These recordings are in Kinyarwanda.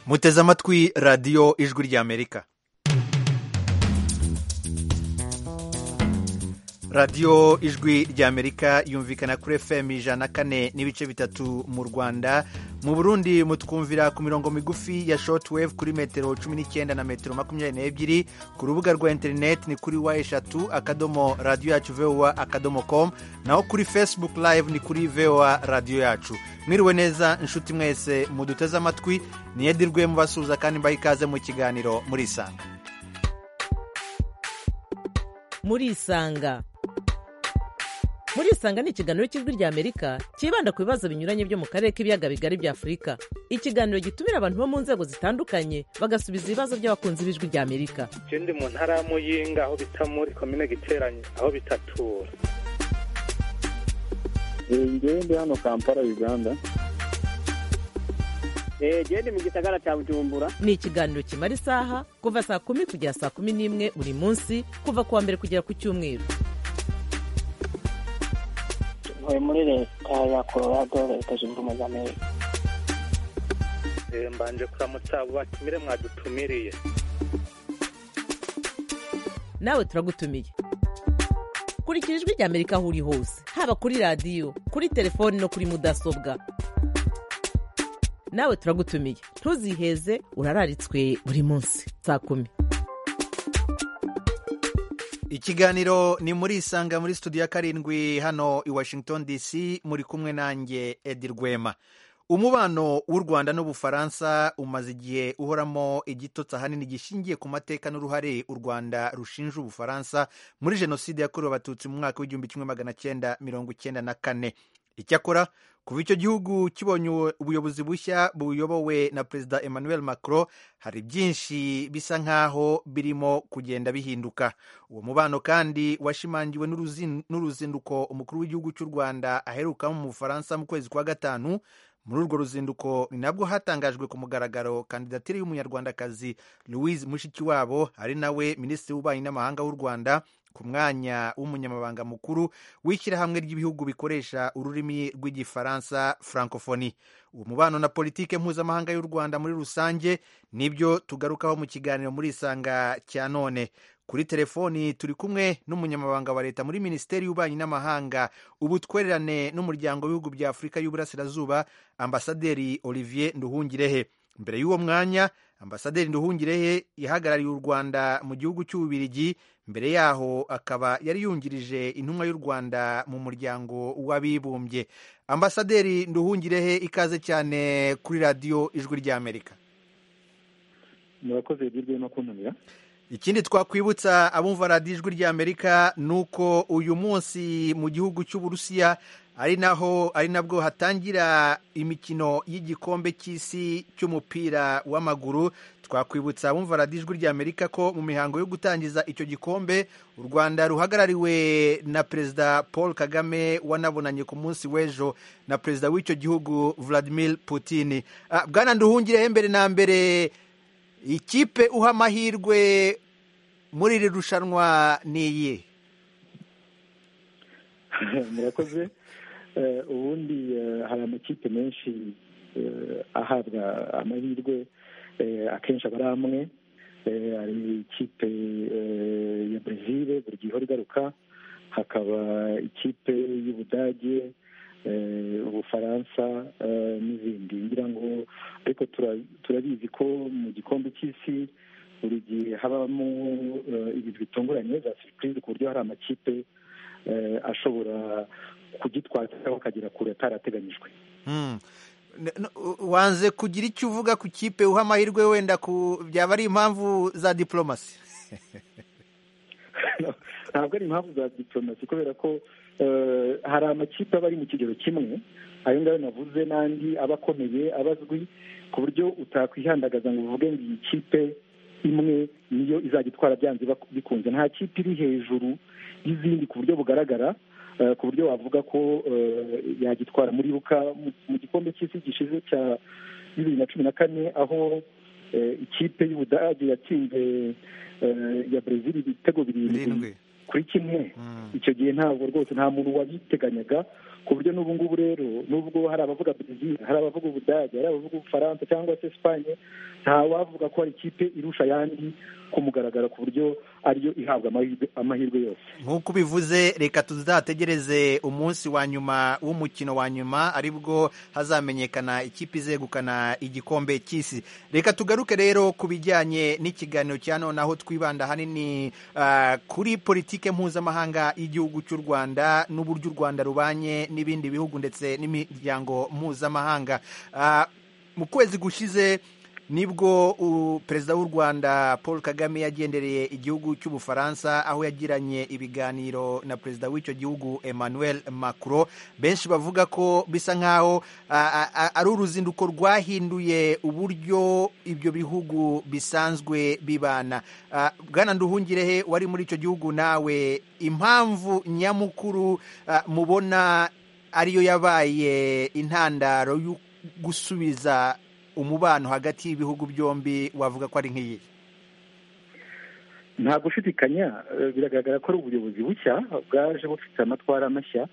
muteze amatwi radiyo ijwi ry'amerika radiyo ijwi ry'amerika yumvikana kuri fm ijana na kane n'ibice bitatu mu rwanda mu burundi mutwumvira ku mirongo migufi ya shotwave kuri metero cumi n'icyenda na metero makumyabiri n'ebyiri ku rubuga rwa interineti ni kuri wa eshatu akadomo radiyo yacu vowa akadomo komu naho kuri facebook live ni kuri vowa radiyo yacu mwiriwe neza inshuti mwese muduteze amatwi niyedirwe mubasuhuza kandi mbaha ikaze mu kiganiro murisanga murisanga murisanga ni ikiganiro cy'ijwi ry'amerika cyibanda ku bibazo binyuranye byo mu karere k'ibiyaga bigari bya afurika ikiganiro gitumira abantu bo mu nzego zitandukanye bagasubiza ibibazo by'abakunzi b'ijwi ry'amerika je ndi mu ntara ya muyinga aho bita muri komine giteranye aho bitatura ngewe ndi hano kampala uganda genda mu gisagara cya bujumbura ni ikiganiro kimara isaha kuva saa kumi kugera saa kumi n'imwe buri munsi kuva ku wa mbere kugera ku cyumweru ntuye muri leta ya colorado leta zunze ubumwe za amerika Eh, mbanje kuramutsa abo batumire mwadutumiriye nawe turagutumiye kurikira ijwi ry'amerika aho uri hose haba kuri radiyo kuri telefoni no kuri mudasobwa nawe turagutumiye ntuziheze urararitswe buri munsi saa kumi ikiganiro ni muri isanga muri studio ya karindwi hano i washington dc muri kumwe nanjye edi rwema umubano w'u rwanda n'ubufaransa umaze igihe uhoramo igitotsi ahanini gishingiye ku mateka n'uruhare u rwanda rushinja ubufaransa muri jenoside yakorewe abatutsi mu mwaka w'igihumbi kimwe magana cyenda mirongo icyenda na kane icyakora kuva icyo gihugu kibonye ubuyobozi bushya buyobowe na perezida emmanuel macron hari byinshi bisa nk'aho birimo kugenda bihinduka uwo mubano kandi washimangiwe n'uruzin- n'uruzinduko umukuru w'igihugu cy'u rwanda aherukamo mu bufaransa mu kwezi kwa gatanu muri urwo ruzinduko ni nabwo hatangajwe ku mugaragaro kandidatire y'umunyarwandakazi louise mushikiwabo ari nawe minisitiri w'ububanyi n'amahanga w'u rwanda ku mwanya w'umunyamabanga mukuru w'ishyirahamwe ry'ibihugu bikoresha ururimi rw'igifaransa francophonie uwo mubano na politike mpuzamahanga y'u rwanda muri rusange nibyo tugarukaho mu kiganiro muri isanga cya none kuri telefoni turi kumwe n'umunyamabanga wa leta muri minisiteri y'ububanyi n'amahanga ubutwererane n'umuryango w'ibihugu bya afurika y'uburasirazuba ambasaderi olivier nduhungirehe mbere y'uwo mwanya ambasaderi nduhungirehe yahagarariye u rwanda mu gihugu cy'ububirigi mbere yaho akaba yari yungirije intumwa y'u rwanda mu muryango w'abibumbye ambasaderi nduhungirehe ikaze cyane kuri radiyo ijwi ry'amerika murakoze hirya no kuntumira ikindi twakwibutsa abumva radiyo ijwi ry'amerika ni uko uyu munsi mu gihugu cy'uburusiya ari naho ari nabwo hatangira imikino y'igikombe cy'isi cy'umupira w'amaguru twakwibutsa abumva radiyo ijwi ry'amerika ko mu mihango yo gutangiza icyo gikombe u rwanda ruhagarariwe na perezida paul kagame wanabonanye ku munsi w'ejo na perezida w'icyo gihugu vladimir putin Ah, bwana nduhungirehe mbere na mbere ikipe uha amahirwe muri iri rushanwa ni iyi murakoze Eh, ubundi eh, hari amakipe menshi eh, ahabwa amahirwe eh, akenshi aba ari amwe Eh, hari ikipe eh, ya brezil buri gihe ihora igaruka hakaba ikipe y'ubudage eh, ubufaransa eh, n'izindi ngira ngo ariko tura- turabizi ko mu gikombe cy'isi buri gihe habamo eh, ibintu bitunguranye za surprise ku buryo hari amakipe eh, ashobora kugitwara cyangwa akagera kure atarateganyijwe Hmm. N- n- u- wanze kugira icyo uvuga ku kipe uha amahirwe wenda ku byaba ari impamvu za diplomasi ntabwo ari impamvu za diplomasi kubera ko eh, hari amakipe aba ari mu kigero kimwe ayo ngayo navuze n'andi aba akomeye aba azwi ku buryo utakwihandagaza ngo uvuge ngo iyi kipe imwe niyo izagitwara byanze bak- bikunze nta kipe iri hejuru y'izindi ku buryo bugaragara eh, ku buryo wavuga ko eh, yagitwara muribuka mu- mu gikombe cy'isi gishize cya bibiri na cumi na kane aho eh, ikipe y'ubudage yatsinze eh, ya brezil ibitego birindwi birindwi kuri kimwe Hmm. icyo gihe ntabwo rwose nta muntu wabiteganyaga ku buryo n'ubu ngubu rero n'ubwo hari abavuga brezil hari abavuga ubudage hari abavuga ubufaransa cyangwa se esipanye ntawavuga ko hari ikipe irusha ayandi ku mugaragaro ku buryo ariyo ihabwa amahirwe- amahirwe yose nk'uko ubivuze reka tuzategereze umunsi wa nyuma w'umukino wa nyuma aribwo hazamenyekana ikipe izegukana igikombe cy'isi reka tugaruke rero ku bijyanye n'ikiganiro cya none aho twibanda hanini ah, kuri politike mpuzamahanga y'igihugu cy'u rwanda n'uburyo u rwanda rubanye n'ibindi bihugu ndetse n'imiryango mpuzamahanga Ah, mu kwezi gushize nibwo u- perezida w'u rwanda paul kagame yagendereye igihugu cy'ubufaransa aho yagiranye ibiganiro na perezida w'icyo gihugu emmanuel macron benshi bavuga ko bisa nk'aho ah, ah, ari uruzinduko rwahinduye uburyo ibyo bihugu bisanzwe bibana Ah, bwana nduhungirehe wari muri icyo gihugu nawe impamvu nyamukuru ah, mubona ariyo yabaye intandaro yo gusubiza umubano hagati y'ibihugu byombi wavuga ko ari nk'iyi nta gushidikanya eh, biragaragara ko ari ubuyobozi bushya bwaje bufite amatwara mashya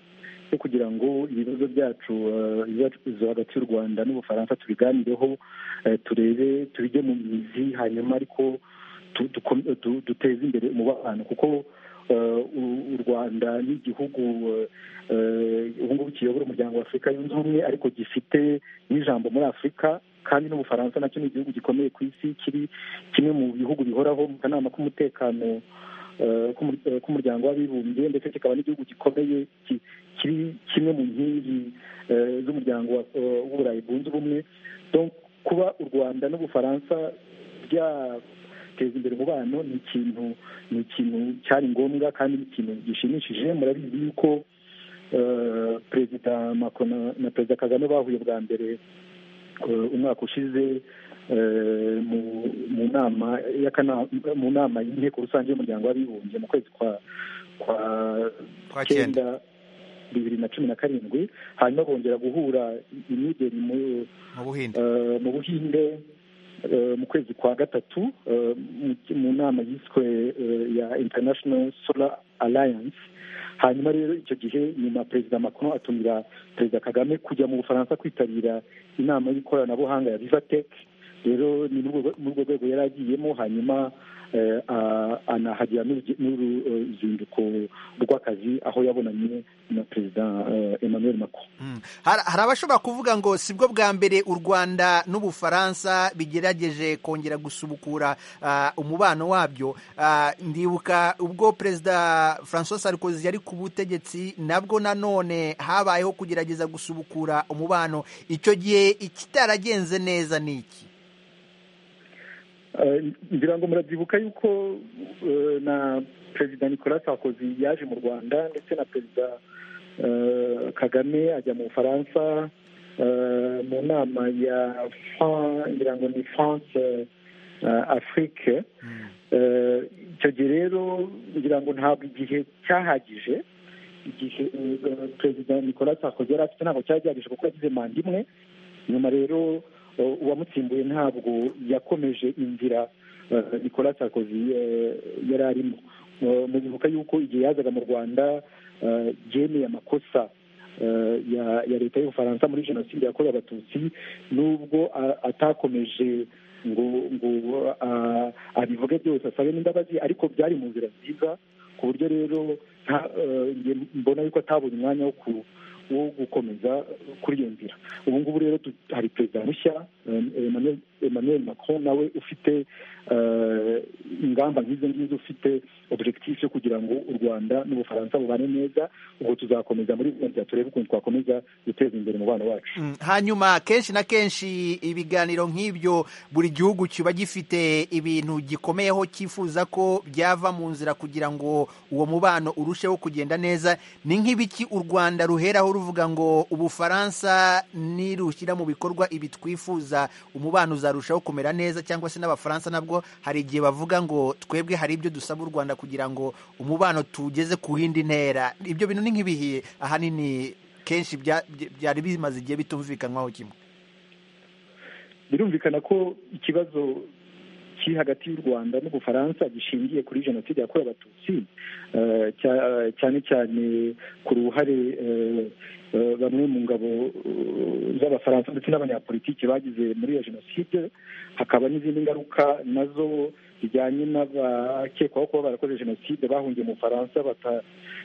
yo kugira ngo ibibazo byacu eh, ibibazo hagati y'u rwanda n'ubufaransa tubiganireho eh, turebe tubijye mu mizi hanyuma ariko tu- dukom- du- duteze imbere umubano kuko eh, u- u rwanda ni igihugu eh, eh, ubu ngubu kiyobora umuryango wa afurika yunze ubumwe ariko gifite n'ijambo muri afurika kandi n'ubufaransa nacyo ni igihugu gikomeye ku isi kiri kimwe mu bihugu bihoraho mu kanama k'umutekano eh, k'umur- eh, k'umuryango w'abibumbye ndetse kikaba n'igihugu gikomeye ki- kiri kimwe mu nkingi eh, z'umuryango wa- eh, w'uburayi bwunze ubumwe Donc, kuba u rwanda n'ubufaransa byateza imbere umubano ni ikintu ni ikintu cyari ngombwa kandi ni ikintu gishimishije murabizi yuko eh, perezida macron na- na perezida kagame bahuye bwa mbere eh, umwaka ushize eh, mu- mu nama y'akana- mu nama y'inteko rusange y'umuryango w'abibumbye mu kwezi kwa kwa Kwa cyenda bibiri na cumi na karindwi hanyuma bongera guhura i- i New Delhi mu- mu buhinde eh, mu buhinde eh, mu kwezi kwa gatatu eh, mu- mu nama yiswe eh, ya international solar alliance hanyuma rero icyo gihe nyuma perezida macron atumira perezida kagame kujya mu bufaransa kwitabira inama y'ikoranabuhanga ya vivatek rero ni muri urwo rwego yari agiyemo hanyuma eh, a- anahagira n'urugi- n'uruzinduko rw'akazi aho yabonanye na perezida eh, emmanuel macron Mm. Har- hari abashobora kuvuga ngo sibwo bwa mbere u rwanda n'ubufaransa bigerageje kongera gusubukura ah, umubano wabyo Ah, ndibuka ubwo perezida francois sarkozy yari ku butegetsi nabwo nanone habayeho kugerageza gusubukura umubano icyo gihe ikitaragenze neza ni iki Eh, ngira ngo murabyibuka yuko eh, na perezida nicolas sarkozy yaje mu rwanda ndetse na perezida eh, kagame ajya mu bufaransa eh, mu nama ya Fran- ngira ngo ni france eh, afrique Eh, icyo gihe rero ngira ngo ntabwo igihe cyahagije igihe eh, perezida nicolas sarkozy yari afite ntabwo cyari gihagije kuko yagize manda imwe nyuma rero eh, uwamutsimbuye ntabwo yakomeje inzira eh, nicolas sarkozy eh, yari arimo Eh, muzibuka yuko igihe yazaga mu rwanda eh, yemeye amakosa eh, ya ya leta y'ubufaransa muri jenoside yakorewe abatutsi n'ubwo a- atakomeje ngo ngo ah, abivuge byose asabe n'imbabazi ariko byari mu nzira nziza ku buryo rero nta- eh, njye mbona yuko atabonye umwanya wo ku- wo gukomeza kuri iyo nzira ubu ngubu rero tu- hari perezida mushya eh, Emmanuel- emmanuel macron nawe ufite eh, ingamba nk'izo ngizo ufite objectif yo kugira ngo u rwanda n'ubufaransa bubane neza ubwo tuzakomeza muri iyo nzira turebe ukuntu twakomeza guteza imbere umubano wacu Mm, hanyuma kenshi na kenshi ibiganiro nk'ibyo buri gihugu kiba gifite ibintu gikomeyeho cyifuza ko byava mu nzira kugira ngo uwo mubano urusheho kugenda neza ni nk'ibiki u rwanda ruheraho ruvuga ngo ubufaransa nirushyira mu bikorwa ibi twifuza umubano uzarushaho kumera neza cyangwa se n'abafaransa nabwo hari igihe bavuga ngo twebwe hari ibyo dusaba u rwanda kugira ngo umubano tugeze ku yindi ntera ibyo bintu ni nk'ibihiye ahanini kenshi bya- bya- byari bimaze igihe bitumvikanywaho kimwe birumvikana ko ikibazo kiri hagati y'u rwanda n'ubufaransa gishingiye kuri jenoside yakorewe abatutsi eh, cya- cyane cyane ku ruhare eh, eh, bamwe mu ngabo eh, z'abafaransa ndetse n'abanyapolitiki bagize muri iyo jenoside hakaba n'izindi ngaruka nazo zijyanye n'abakekwaho kuba barakoze jenoside bahungiye mu bufaransa bata-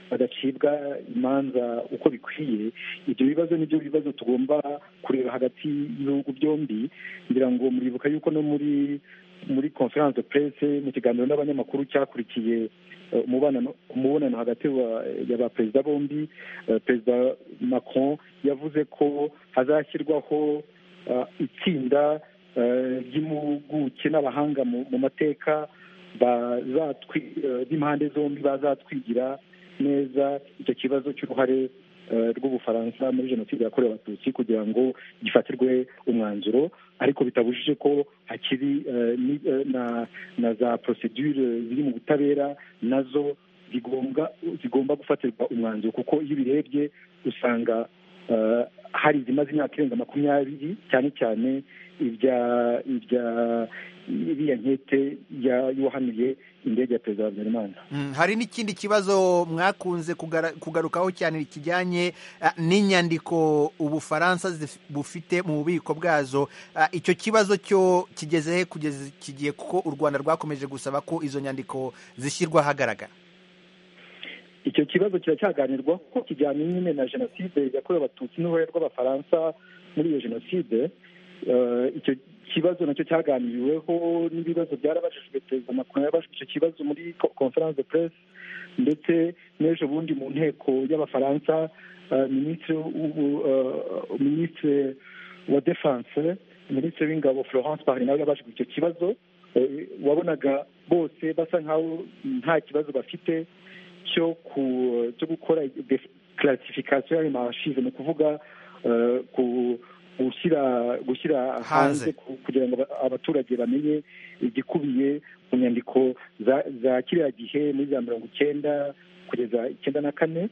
badacibwa imanza uko bikwiye ibyo bibazo nibyo bibazo tugomba kureba hagati y'ibihugu byombi ngira ngo muribuka yuko no muri muri conference de presse mu kiganiro n'abanyamakuru cyakurikiye eh, umubano- umubonano hagati wa- ya ba perezida bombi eh, perezida macron yavuze ko hazashyirwaho eh, itsinda eh, ry'impuguke n'abahanga mu mu mateka bazatwi- eh, b'impande zombi bazatwigira neza icyo kibazo cy'uruhare eh, rw'ubufaransa muri jenoside yakorewe abatutsi kugira ngo gifatirwe umwanzuro ariko bitabujije ko hakiri eh, ni- eh, na na za procedure ziri mu butabera nazo zigomba zigomba gufatirwa umwanzuro kuko iyo ubirebye usanga eh, hari izimaze imyaka irenga makumyabiri cyane cyane ibya ibya iriya nkete ya- y'uwahanuye indege ya perezida wa habyarimana Mm, hari n'ikindi kibazo mwakunze kugara- kugarukaho cyane kijyanye ah, n'inyandiko ubufaransa zif- bufite mu bubiko bwazo Ah, icyo kibazo cyo kigeze he kugeza iki gihe kuko u rwanda rwakomeje gusaba ko izo nyandiko zishyirwa ahagaragara icyo kibazo kiracyaganirwa ko kijyanye nyine na jenoside yakorewe abatutsi n'uruhare rw'abafaransa muri iyo jenoside Eh, icyo kibazo nacyo cyaganiriweho n'ibibazo byarabajijwe perezida macron yabajijwe icyo kibazo muri co- conference de presse ndetse n'ejo bundi mu nteko y'abafaransa eh, minisitiri w'ubu- eh, minisitiri wa defense minisitiri w'ingabo florence parly nawe yabajijwe icyo kibazo Eh, wabonaga bose basa nkaho nta kibazo bafite cyo ku cyo gukora classification y'ayo mashize ni ukuvuga eh, ku gushyira gushyira Hanze. hanze ku- kugira ngo aba- abaturage bamenye igikubiye mu nyandiko za za kiriya gihe muri za mirongo icyenda kugeza icyenda na kane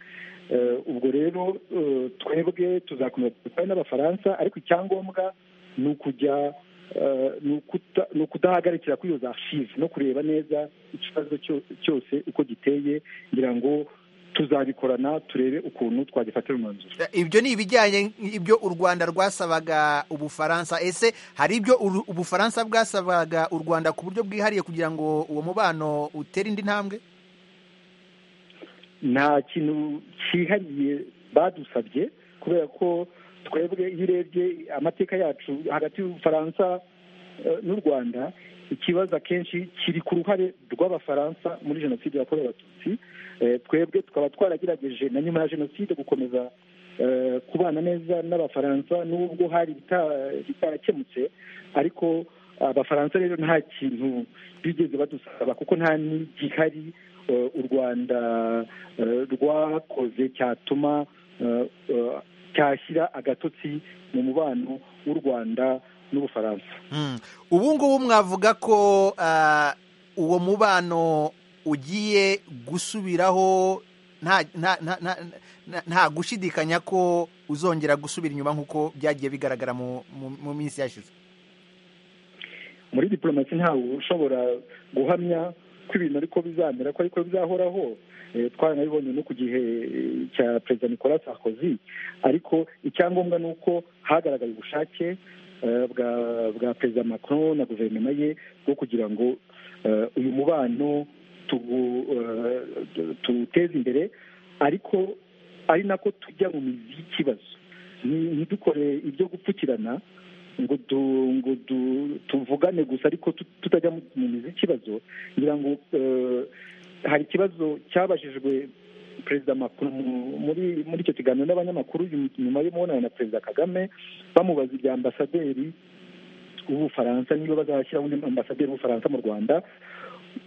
Eh, ubwo rero eh, twebwe tuzakomeza dutwaye n'abafaransa ariko icyangombwa ni ukujya eh, ni ukuta- ni ukudahagarikira kuri iyo za archive no kureba neza ikibazo cyo- cyose uko giteye ngira ngo tuzabikorana turebe ukuntu twagifatira umwanzuro Eh, ibyo ni ibijyanye ibyo u rwanda rwasabaga ubufaransa ese hari ibyo uru- ubufaransa bwasabaga u rwanda ku buryo bwihariye kugira ngo uwo mubano utere indi ntambwe nta kintu cyihariye badusabye kubera ko twebwe iyo urebye amateka yacu hagati y'ubufaransa eh, n'u rwanda ikibazo akenshi kiri ku ruhare rw'abafaransa muri jenoside yakorewe abatutsi Eh, twebwe tukaba twaragerageje na nyuma ya jenoside gukomeza eh, kubana neza n'abafaransa n'ubwo hari ibita- bitarakemutse ariko abafaransa rero nta kintu bigeze badusaba kuko nta n'igihari eh, u rwanda eh, rwakoze cyatuma eh, eh, cyashyira agatotsi mu mubano w'u rwanda n'ubufaransa Mm. ubu ngubu mwavuga ko ah, uwo mubano ugiye gusubiraho nta nta- nta- nta- nta- nta gushidikanya ko uzongera gusubira inyuma nk'uko byagiye bigaragara mu mu- mu minsi yashize muri diplomasi ntawe ushobora guhamya ko ibintu ariko bizamera ko ariko bizahoraho Eh, twaranabibonye no ku gihe eh, cya perezida nicolas sarkozy ariko icyangombwa ni uko hagaragaye ubushake eh, bwa bwa perezida macron na guverinoma ye bwo kugira ngo eh, uyu mubano tuwu- eh, tu- tuwuteze imbere ariko ari nako tujya mu mizi y'ikibazo Nti- ntidukore ibyo gupfukirana ngo du ngo du tuvugane gusa ariko tut- tutajya mu mu mizi y'ikibazo ngira ngo eh, hari ikibazo cyabajijwe perezida Macron mu- muri muri icyo kiganiro n'abanyamakuru nyum- nyuma y'umubonano na perezida kagame bamubaza ibya ambasaderi w'ubufaransa niba bazashyiraho undi ambasaderi w'ubufaransa mu rwanda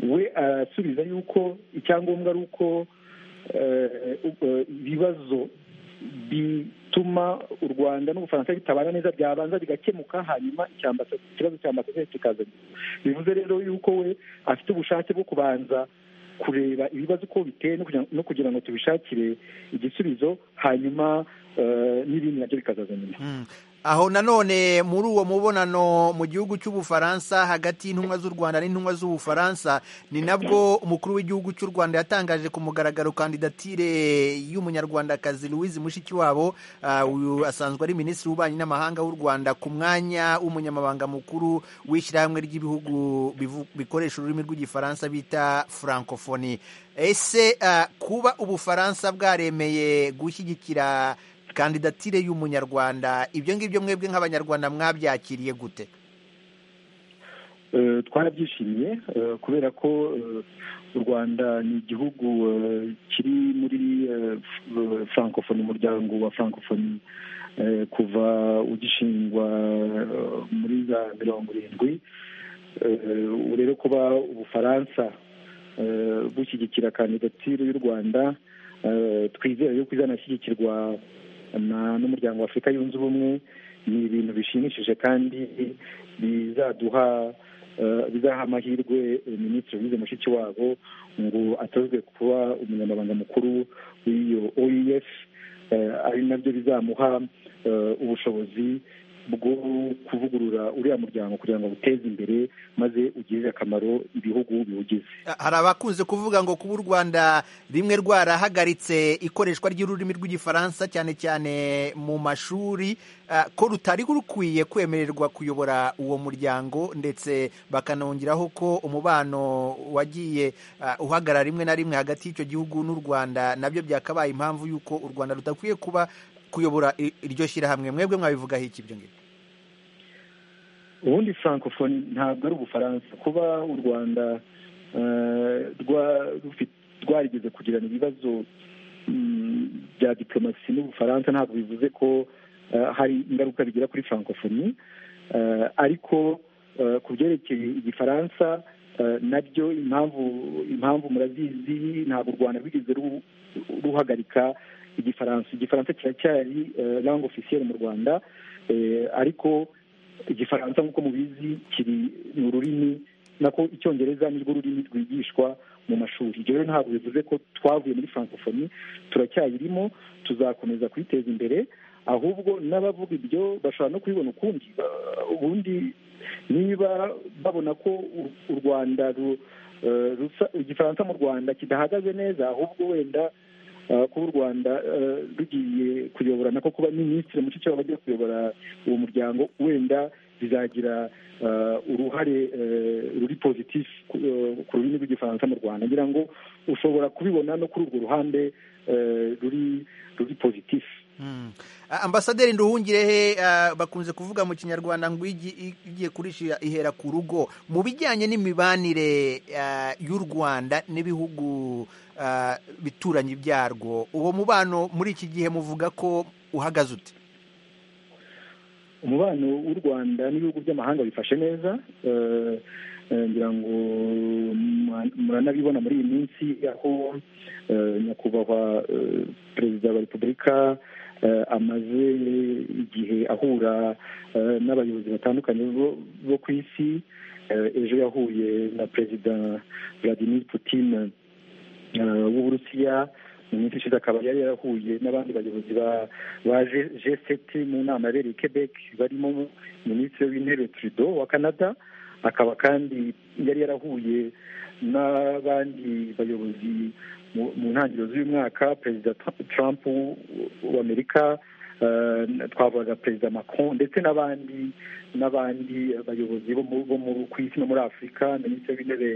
we arasubiza yuko icyangombwa ari uko eh, eh, ibibazo bituma u rwanda n'ubufaransa bitabana neza byabanza bigakemuka hanyuma icya ambasa- ikibazo cya ambasaderi kikaza bivuze rero yuko we afite ubushake bwo kubanza kureba ibibazo uko biteye no kugira- no kugira ngo tubishakire igisubizo hanyuma eh, n'ibindi nabyo bikazaza nyuma Mm. Ah, aho nanone muri uwo mubonano mu gihugu cy'ubufaransa hagati y'intumwa z'u rwanda n'intumwa z'ubufaransa ni nabwo umukuru w'igihugu cy'u rwanda yatangaje ku mugaragaro kandidatire y'umunyarwandakazi louise mushikiwabo Ah, uyu asanzwe ari minisitiri w'ububanyi n'amahanga w'u rwanda ku mwanya w'umunyamabanga mukuru w'ishyirahamwe ry'ibihugu bivu- bikoresha ururimi rw'igifaransa bita francophonie ese ah, kuba ubufaransa bwaremeye gushyigikira kandidatire y'umunyarwanda ibyo ngibyo mwebwe nk'abanyarwanda mwabyakiriye gute Eh, twarabyishimiye eh, kubera ko eh, u rwanda ni igihugu eh, kiri muri eh, f- francophonie umuryango wa francophonie eh, kuva ugishingwa eh, muri za mirongo irindwi Eh, ubu rero kuba ubufaransa eh, bushyigikira kandidatire y'u rwanda eh, twizera yuko izanashyigikirwa na- n'umuryango wa afurika yunze ubumwe ni ibintu bishimishije kandi bizaduha eh, bizaha amahirwe eh, minisitiri wize mushiki wabo ngo atozwe kuba umunyamabanga mukuru w'iyo oef eh, ari nabyo bizamuha eh, ubushobozi bwo kuvugurura uriya muryango kugira ngo buteze imbere maze ugirire akamaro ibihugu biwugize hari abakunze kuvuga ngo kuba u rwanda rimwe rwarahagaritse ikoreshwa ry'ururimi rw'igifaransa cyane cyane mu mashuri ah, ko rutari rukwiye kwemererwa kuyobora uwo muryango ndetse bakanongeraho ko umubano wagiye ah, uhagarara rimwe na rimwe hagati y'icyo gihugu n'u rwanda nabyo byakabaye impamvu y'uko u rwanda rudakwiye kuba kuyobora i- iryo shyirahamwe mwebwe mwabivugaho iki ibyo ngibyo ubundi francophonie ntabwo ari ubufaransa kuba u rwanda eh, rwa- rufi- rwarigeze kugirana ibibazo mm, bya diplomasi n'ubufaransa ntabwo bivuze ko eh, hari ingaruka bigira kuri francophonie Eh, ariko eh, ku byerekeye igifaransa eh, nabyo impamvu impamvu murazizi ntabwo u rwanda rwigeze ru- ruhagarika igifaransa igifaransa kiracyari eh, langue officielle mu rwanda eh, ariko igifaransa nk'uko mubizi kiri ni ururimi nako icyongereza nirwo rurimi rwigishwa mu mashuri ibyo rero ntabwo bivuze ko twavuye muri francophonie turacyayirimo tuzakomeza kuyiteza imbere ahubwo n'abavuga ibyo bashobora no kubibona ukundi Ba- ubundi niba babona ko u- u rwanda ru- eh, rusa- igifaransa mu rwanda kidahagaze neza ahubwo wenda eh, kuba u rwanda eh, rugiye kuyobora nako kuba minisitiri mu cyiciro bagiye kuyobora uwo muryango wenda bizagira eh, uruhare eh, ruri pozitifu ku- eh, ku rurimi rw'igifaransa mu rwanda ngira ngo ushobora kubibona no kuri urwo ruhande eh, ruri ruri pozitifu Mm. Ah, ambasaderi nduhungirehe ah, bakunze kuvuga mu kinyarwanda ngo igi- igiye kurisha ihera ku rugo mu bijyanye n'imibanire ah, y'u rwanda n'ibihugu ah, bituranyi byarwo uwo mubano muri iki gihe muvuga ko uhagaze ute umubano w'u rwanda n'ibihugu by'amahanga bifashe neza Eh, eh, ngira ngo mura- muranabibona muri iyi minsi aho eh, nyakubahwa eh, perezida wa repubulika eh, amaze igihe ahura eh, n'abayobozi batandukanye bo- bo ku isi Eh, ejo yahuye na perezida vladimir putin eh, w'uburusiya mu minsi ishize akaba yari yarahuye n'abandi bayobozi ba ba G7 mu nama yabereye i Quebec barimo minisitiri w'intebe Trudeau wa Canada akaba kandi yari yarahuye n'abandi bayobozi mu- mu ntangiriro z'uyu mwaka perezida Tr- Trump w- w'Amerika eh, twavuga perezida Macron ndetse n'abandi n'abandi bayobozi bo mu- bo mu- ku isi no muri Afurika minisitiri w'intebe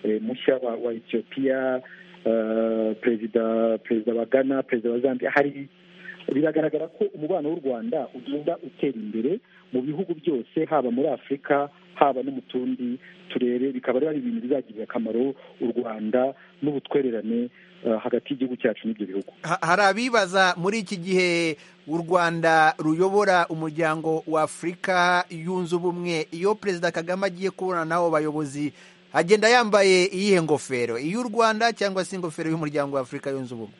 eh, mushya wa wa Ethiopia eh, perezida perezida wa Ghana perezida wa Zambia hari biragaragara ko umubano w'u rwanda ugenda utera imbere mu bihugu byose haba muri afurika haba no mu tundi turere bikaba ari ibintu bizagirira akamaro u rwanda n'ubutwererane eh, hagati y'igihugu cyacu n'ibyo bihugu Ha- hari abibaza muri iki gihe u rwanda ruyobora umuryango wa afurika yunze ubumwe iyo perezida kagame agiye kubona n'abo bayobozi agenda yambaye iyihe ngofero iy'u rwanda cyangwa se ingofero y'umuryango wa afurika yunze ubumwe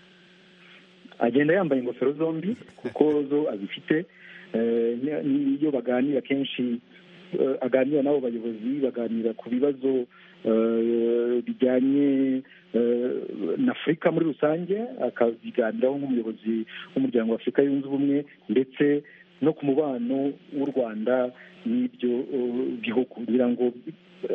agenda yambaye ingofero zombi kuko zo azifite Eh, ni- niyo baganira kenshi eh, aganira n'abo bayobozi baganira ku bibazo eh, bijyanye eh, na afurika muri rusange akabiganiraho nk'umuyobozi w'umuryango wa afurika yunze ubumwe ndetse no ku mubano w'u rwanda n'ibyo uh, bihugu kugira ngo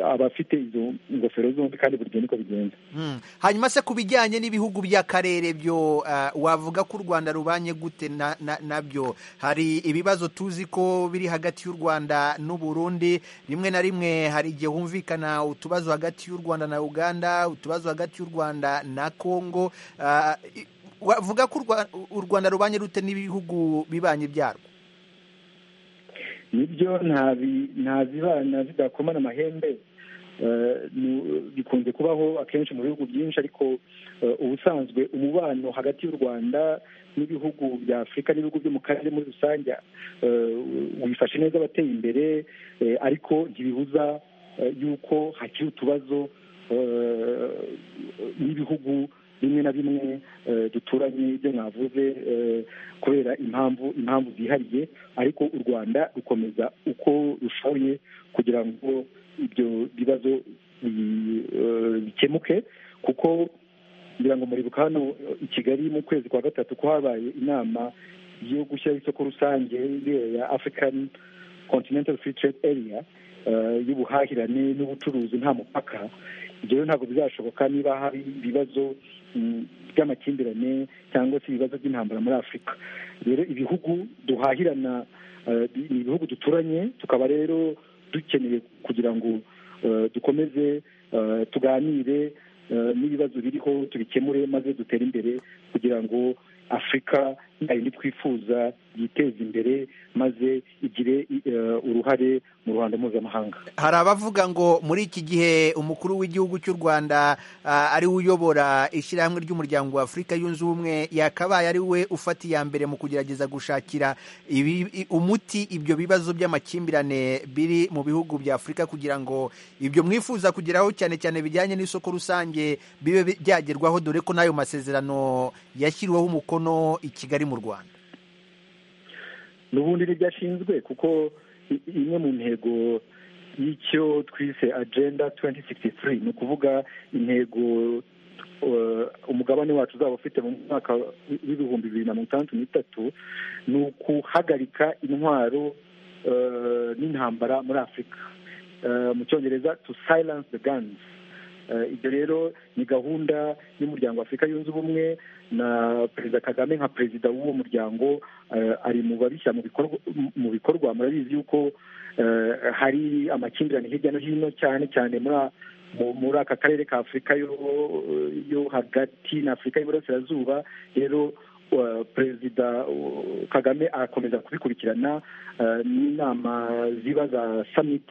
abafite izo ngofero zombi kandi buri gihe niko bigenza Mm. hanyuma se ku bijyanye n'ibihugu by'akarere byo ah, wavuga ko u rwanda rubanye gute na- na- nabyo hari ibibazo tuzi ko biri hagati y'u rwanda n'u burundi rimwe na rimwe hari igihe humvikana utubazo hagati y'u rwanda na uganda utubazo hagati y'u rwanda na kongo Ah, i- wavuga ko u Rwa- u rwanda rubanye rute n'ibihugu bibanyi byarwo nibyo nta bi- nta zibana zidakomana amahembe eh, ni- bikunze kubaho akenshi mu bihugu byinshi ariko eh, ubusanzwe umubano hagati y'u rwanda n'ibihugu bya afurika n'ibihugu byo mu karere muri rusange eh, wifashe neza abateye imbere eh, ariko ntibibuza eh, yuko hakiri utubazo eh, n'ibihugu bimwe na bimwe eh, duturanye ibyo mwavuze eh, kubera impamvu impamvu zihariye ariko u rwanda rukomeza uko rushoboye kugira ngo ibyo bibazo bi- eh, bikemuke kuko ngira ngo muribuka hano eh, i kigali mu kwezi kwa gatatu ko habaye inama yo gushyiraho isoko rusange iriya ya african continental free trade area eh, y'ubuhahirane n'ubucuruzi nta mupaka ibyo rero ntabwo bizashoboka niba hari ibibazo mm, by'amakimbirane cyangwa se ibibazo by'intambara muri afurika rero ibihugu duhahirana eh, bi- ni ibihugu duturanye tukaba rero dukeneye kugira ngo eh, dukomeze eh, tuganire eh, n'ibibazo biriho tubikemure maze dutere imbere kugira ngo afurika ya yindi twifuza yiteze imbere maze igire eh, uruhare mu ruhando mpuzamahanga hari abavuga ngo muri iki gihe umukuru w'igihugu cy'u rwanda ah, ari we uyobora ishyirahamwe ry'umuryango wa afurika yunze ubumwe yakabaye ari we ufata iya mbere mu kugerageza gushakira ibi- i- umuti ibyo bibazo by'amakimbirane biri mu bihugu bya afurika kugira ngo ibyo mwifuza kugeraho cyane cyane bijyanye n'isoko rusange bibe bi- byagerwaho dore ko n'ayo masezerano yashyiriweho umukono i kigali mu rwanda n'ubundi nibyo ashinzwe kuko i- imwe mu ntego y'icyo twise agenda 2063 ni ukuvuga intego uh, umugabane wacu uzaba ufite mu mwaka w'ibihumbi bibiri na mirongo itandatu n'itatu ni ukuhagarika intwaro uh, n'intambara muri afurika Uh, mu cyongereza to silence the guns Uh, ibyo rero ni gahunda y'umuryango wa afurika yunze ubumwe na perezida kagame nka perezida w'uwo muryango eh, ari mu babishyira mu bikorwa mu bikorwa murabizi yuko eh, hari amakimbirane hirya no hino cyane cyane muri a- mu- muri aka karere ka afurika yo- yo hagati na afurika y'iburasirazuba rero eh, perezida eh, kagame arakomeza kubikurikirana eh, n'inama ziba za summit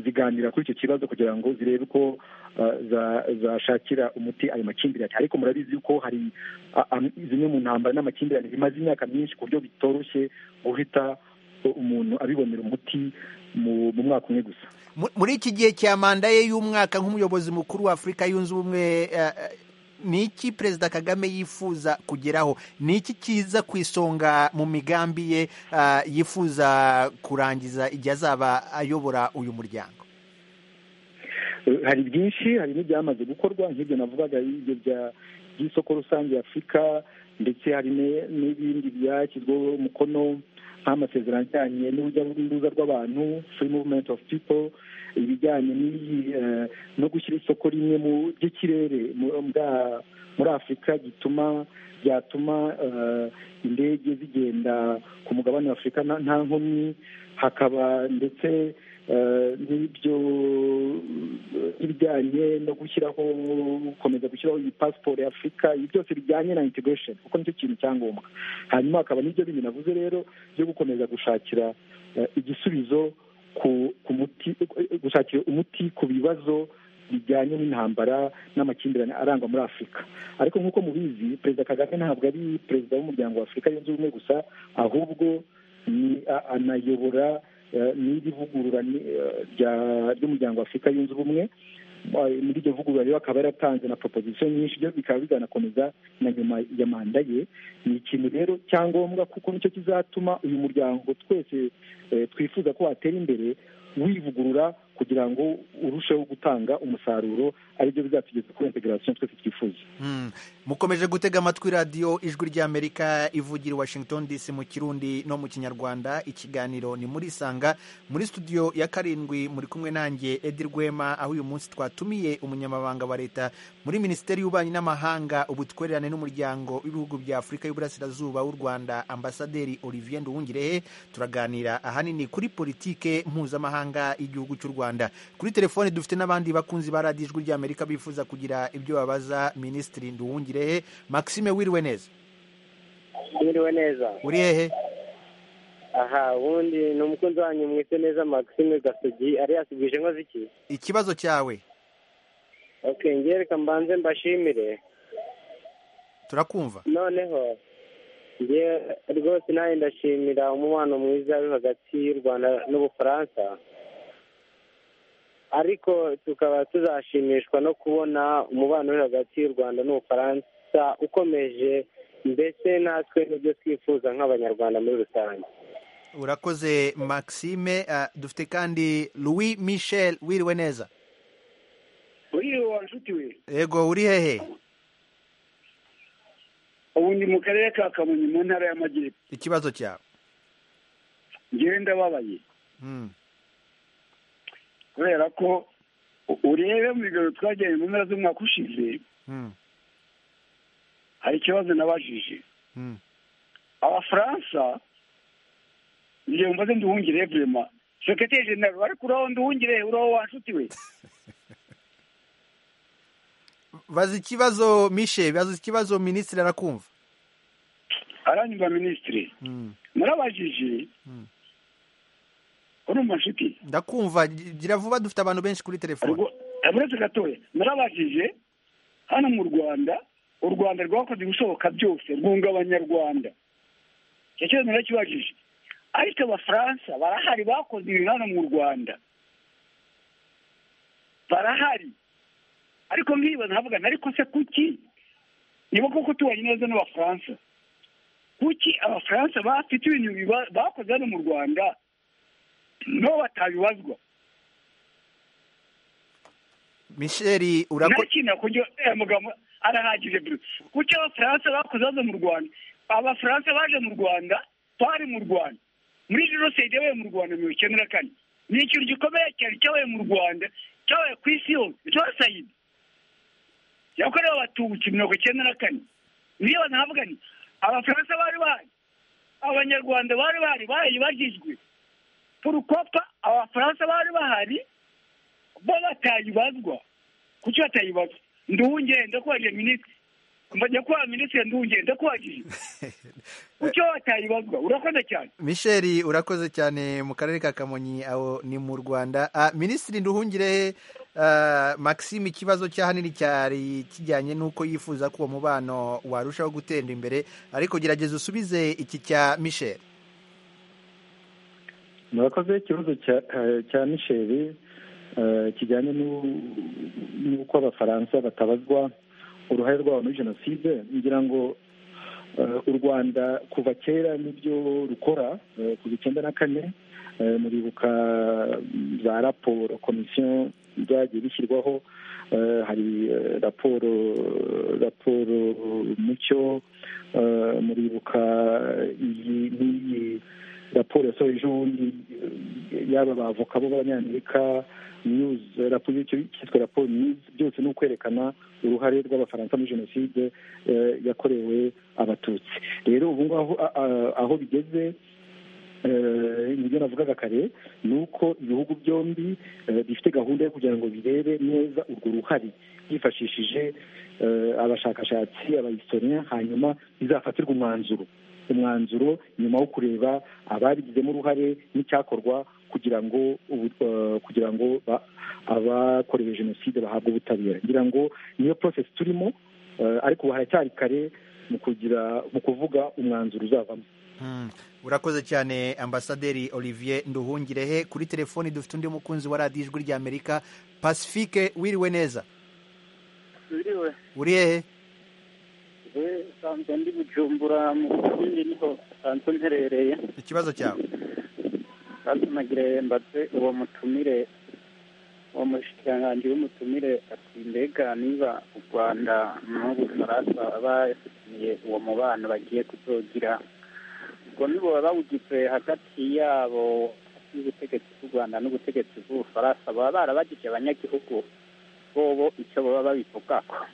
ziganira kuri icyo kibazo kugira ngo zirebe ko eh, za- zashakira umuti ayo makimbirane ariko murabizi yuko hari a- am- zimwe mu ntambara n'amakimbirane bimaze imyaka myinshi ku buryo bitoroshye guhita u- umuntu abibonera umuti mu mu mwaka umwe gusa Mu- muri iki gihe cya manda ye y'umwaka nk'umuyobozi mukuru wa afurika yunze ubumwe eh, eh, ni iki perezida kagame yifuza kugeraho ni iki kiza ku isonga mu migambi ye eh, yifuza kurangiza igihe azaba ayobora uyu muryango Eh, hari byinshi hari n'ibyamaze gukorwa nk'ibyo navugaga ibyo bya- by'isoko rusange ya afurika ndetse hari ne- n'ibindi byashyizweho umukono nk'amasezerano ajyanye n'urujya n'uruza rw'abantu free movement of people ibijyanye n'iyi eh, no gushyira isoko rimwe mu ry'ikirere mu- bwa- muri afurika gituma byatuma eh, indege zigenda ku mugabane wa afurika nta- nta nkomyi hakaba ndetse eh, n'ibyo ibijyanye no gushyiraho gukomeza gushyiraho iyi pasiporo ya afurika ibi byose bijyanye na integration kuko nicyo kintu cyangombwa hanyuma hakaba n'ibyo bindi navuze rero byo gukomeza gushakira eh, igisubizo ku ku muti gushakira umuti ku bibazo bijyanye n'intambara n'amakimbirane arangwa muri afurika ariko nk'uko mubizi perezida kagame ntabwo ari perezida w'umuryango wa afurika yunze ubumwe gusa ahubwo ni a- anayobora eh, n'iri vugurura ni- eh, rya- ry'umuryango wa afurika yunze ubumwe muri iryo vugurura rero akaba yaratanze na proposition nyinshi byo bikaba bizanakomeza na nyuma ya manda ye ni ikintu rero cyangombwa kuko nicyo kizatuma uyu muryango twese eh, twifuza ko watera imbere wivugurura kugira ngo urusheho gutanga umusaruro aribyo bizatugeza kuri integration twese twifuza Mm. mukomeje gutega amatwi radiyo ijwi ry'amerika ivugira i washington dc mu kirundi no mu kinyarwanda ikiganiro ni muri isanga muri studio ya karindwi muri kumwe nanjye edi rwema aho uyu munsi twatumiye umunyamabanga wa leta muri minisiteri y'ububanyi n'amahanga ubutwererane n'umuryango w'ibihugu bya afurika y'uburasirazuba w'u rwanda ambasaderi olivier nduwungirehe turaganira ahanini kuri politike mpuzamahanga y'igihugu cy'u rwanda kuri telefone dufite n'abandi bakunzi ba radiyo ijwi ry'amerika bifuza kugira ibyo babaza minisitiri nduwungirehe maxime wiriwe neza mwiriwe neza uri hehe aha ubundi ni umukunzi wanyu mwise neza maxime gasogi ari yasubije inkozi iki ikibazo cyawe ok ngewe reka mbanze mbashimire turakumva noneho ngewe rwose nawe ndashimira umubano mwiza uri hagati y'u rwanda n'ubufaransa ariko tukaba tuzashimishwa no kubona umubano uri hagati y'u rwanda n'ubufaransa ukomeje mbese natwe n'ibyo twifuza nk'abanyarwanda muri rusange urakoze maxime Ah, dufite kandi louis michel wiriwe neza uriyo wa nshuti we yego uri hehe ubu ndi mu karere ka kamonyi mu ntara y'amajyepfo ikibazo cyawe ngewe ndababaye Mm. kubera ko u- urebe mu bigaro twagiranye mu mpera z'umwaka ushize Mm. hari ikibazo nabajije Mm. abafaransa ngewe mbaze nduhungire vurema sekreteri jenero ariko uraho nduhungire uraho wa nshuti we baza ikibazo mishe baza ikibazo minisitiri arakumva aranyumva minisitiri Mm. narabajije Mm. urumva nshuti ndakumva gi- gira vuba dufite abantu benshi kuri telefone Ubwo- uretse gatoya narabajije hano mu rwanda u rwanda rwakoze ibishoboka byose rwunga abanyarwanda icyo kibazo narakibajije ariko abafaransa barahari bakoze ibintu hano mu rwanda barahari ariko nkibaza nkavuga nti, ariko se kuki niba koko tubanye neza n'abafaransa kuki abafaransa bafite ibintu biba- bakoze hano mu rwanda nabo batabibazwa misheri urako ntakintu kujya uriya mugabo arahagije bro kuki abafaransa bakoze baza mu rwanda abafaransa baje mu rwanda twari mu rwanda muri jenoside yabaye mu rwanda mirongo icyenda na kane ni ikintu gikomeye cyane cyabaye mu rwanda cyabaye ku isi yose jenoside yakorewe abatutsi mirongo icyenda na kane niyo banavuga ni abafaransa bari bahari abanyarwanda bari bahari barayibagijwe porukopa abafaransa bari bahari bo batayibazwa kuki batayibaza nduwungere ndakubajije minisitiri mbajya kuba minisitiri nduwungere ndakubajije kuki batayibazwa urakoze cyane misheri urakoze cyane mu karere ka kamonyi aho ni mu rwanda Ah, minisitiri nduhungire ah, maxime ikibazo cy'ahanini cyari kijyanye n'uko yifuza ko uwo mubano warushaho gutera imbere ariko gerageza usubize iki cya misheri murakoze ikibazo cya- eh, cya misheli eh, kijyanye n'u- n'uko abafaransa batabazwa uruhare rwabo muri jenoside ngira ngo eh, u rwanda kuva kera nibyo rukora eh, kuva icyenda na kane eh, muribuka mm, za raporo komisiyo byagiye bishyirwaho eh, hari eh, raporo raporo mucyo eh, muribuka iyi n'iyi raporo yasohoye ejobundi eh, yaba abavoka bo b'abanyamerika news raporo y'icyo cyitwa raporo news byose ni ukwerekana uruhare rw'abafaransa muri jenoside eh, yakorewe abatutsi rero ubu ngaho a- a- aho bigeze eh, nibyo navugaga kare ni uko ibihugu byombi eh, bifite gahunda yo kugira ngo birebe neza urwo ruhare byifashishije eh, abashakashatsi abahistoriya hanyuma bizafatirwe umwanzuro umwanzuro nyuma wo kureba ababigizemo uruhare n'icyakorwa kugira ngo ubu- eh, kugira ngo ba- abakorewe jenoside bahabwe ubutabera ngira ngo niyo process turimo eh, ariko ubu haracyari kare mu kugira mu kuvuga umwanzuro uzavamo Mm. urakoze cyane ambasaderi olivier nduhungirehe kuri telefoni dufite undi mukunzi wa radiyo ijwi ry'amerika pacifique wiriwe neza biriwe uri hehe we nsanzwe ndi bujumbura mu kindi niho nsanzwe mperereye ikibazo cyawe kandi nagire mbaze uwo mutumire uwo mushikiranganji w'umutumire ati mbega niba u rwanda n'ubufaransa bafitiye uwo mubano bagiye kuzogira ubwo nibo bawugize hagati yabo y'ubutegetsi bw'u rwanda n'ubutegetsi bw'ubufaransa baba barabagije abanyagihugu bobo icyo baba babivugako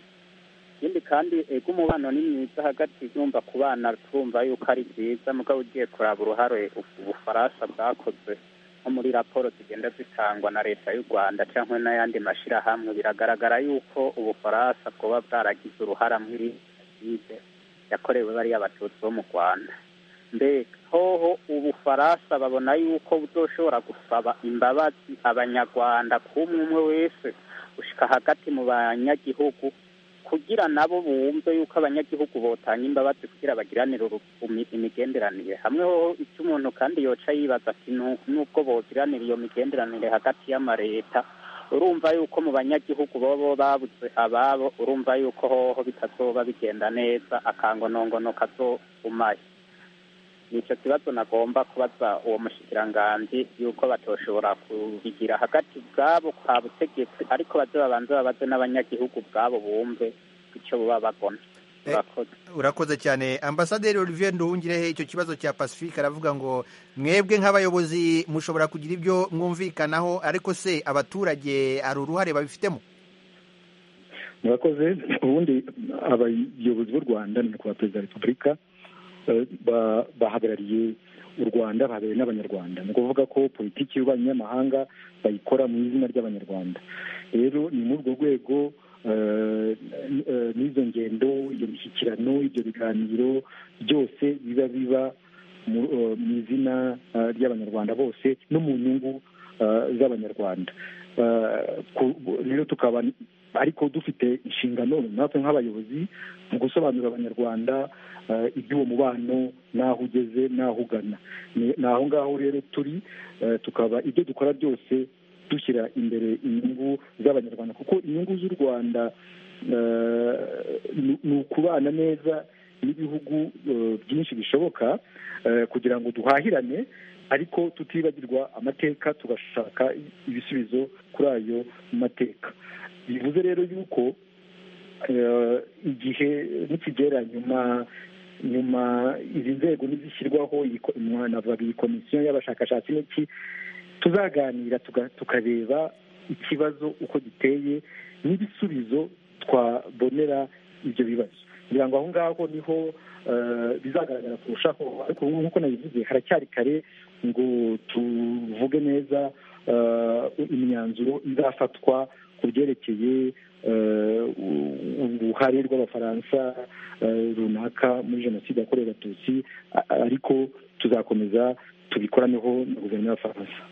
ikindi kandi ego umubano ni mwiza hagati yumva ku bana twumva yuko ari byiza mugabo ugiye kuraba uruhare ubufaransa bwakoze nko muri raporo zigenda zitangwa na leta y'u rwanda cyangwa n'ayandi mashyirahamwe biragaragara yuko ubufaransa bwoba bwaragize uruhara muri jenoside yakorewe bariya abatutsi bo mu rwanda mbega hoho ubufaransa babona yuko butoshobora gusaba imbabazi abanyarwanda k'umwe umwe wese ushyika hagati mu banyagihugu kugira nabo bumve yuko abanyagihugu botanga imbabazi kugira bagiranire urukundo imigenderanire hamwe hoho icyo umuntu kandi yoca yibaza ati "Nu- nubwo bogiranira iyo migenderanire hagati y'amareta urumva yuko mu banyagihugu bobo babuze ababo urumva yuko hoho bitazoba bigenda neza akangonongono kazogumayo nicyo kibazo nagomba kubaza uwo mushikiranganji yuko batoshobora kubigira hagati bwabo kwa butegetsi ariko baze babanze babaze n'abanyagihugu bwabo bumve icyo baba bagona Eh, Murakoze. urakoze cyane ambasaderi olivier nduhungirehe icyo kibazo cya pacifique aravuga ngo mwebwe nk'abayobozi mushobora kugira ibyo mwumvikanaho ariko se abaturage hari uruhare babifitemo murakoze ubundi abayobozi b'u rwanda ni nyakubahwa perezida wa repubulika eh, ba- bahagarariye u rwanda bahagarariye n'abanyarwanda ni ukuvuga ko politiki y'ububanyi n'amahanga bayikora mu izina ry'abanyarwanda rero ni muri urwo rwego eh, eh, n'izo ngendo iyo mishyikirano ibyo biganiro byose biba biba mu eh, mu izina eh, ry'abanyarwanda bose no mu nyungu eh, z'abanyarwanda Eh, ku- rero tukaba ariko dufite inshingano natwe nk'abayobozi mu gusobanurira abanyarwanda eh, iby'uwo mubano n'aho ugeze n'aho ugana ni ni aho ngaho rero turi eh, tukaba ibyo dukora byose dushyira imbere inyungu z'abanyarwanda kuko inyungu z'u rwanda eh, ni- ni ukubana neza n'ibihugu eh, byinshi bishoboka eh, kugira ngo duhahirane ariko tutibagirwa amateka tugashaka ibisubizo kuri ayo mateka bivuze rero yuko eh, igihe nikigera nyuma nyuma izi nzego nizishyirwaho iyi ko- nyuma navuga iyi komisiyo y'abashakashatsi n'iki tuzaganira tuga- tukareba ikibazo uko giteye n'ibisubizo twabonera ibyo bibazo kugira ngo aho ngaho niho eh, bizagaragara kurushaho ariko ubu nk'uko nabivuze haracyari kare ngo tuvuge neza eh, imyanzuro izafatwa ku byerekeye eh, u- uruhare rw'abafaransa eh, runaka muri jenoside yakorewe abatutsi a- ariko tuzakomeza tubikoraneho na guverinoma y'abafaransa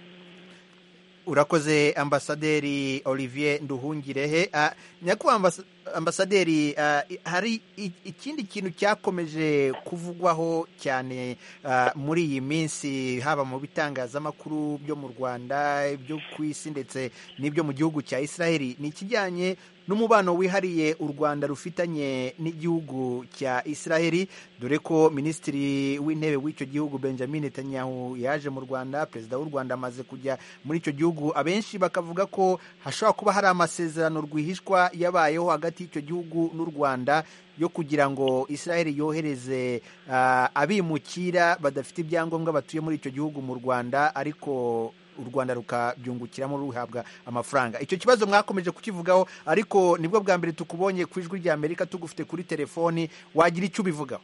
urakoze ambasaderi olivier nduhungirehe Ah, nyakubahwa ambas- ambasaderi ah, i- hari i- ikindi kintu cyakomeje kuvugwaho cyane ah, muri iyi minsi haba mu bitangazamakuru byo mu rwanda ibyo ku isi ndetse n'ibyo mu gihugu cya israheli ni ikijyanye n'umubano wihariye u rwanda rufitanye n'igihugu cya israheli dore ko minisitiri w'intebe w'icyo gihugu benjamin netanyahu yaje mu rwanda perezida w'u rwanda amaze kujya muri icyo gihugu abenshi bakavuga ko hashobora kuba hari amasezerano rwihishwa yabayeho hagati y'icyo gihugu n'u rwanda yo kugira ngo israheli yohereze ah, abimukira badafite ibyangombwa batuye muri icyo gihugu mu rwanda ariko u rwanda rukabyungukiramo ruhabwa amafaranga icyo kibazo mwakomeje kukivugaho ariko nibwo bwa mbere tukubonye ku ijwi rya amerika tugufite kuri telefoni wagira icyo ubivugaho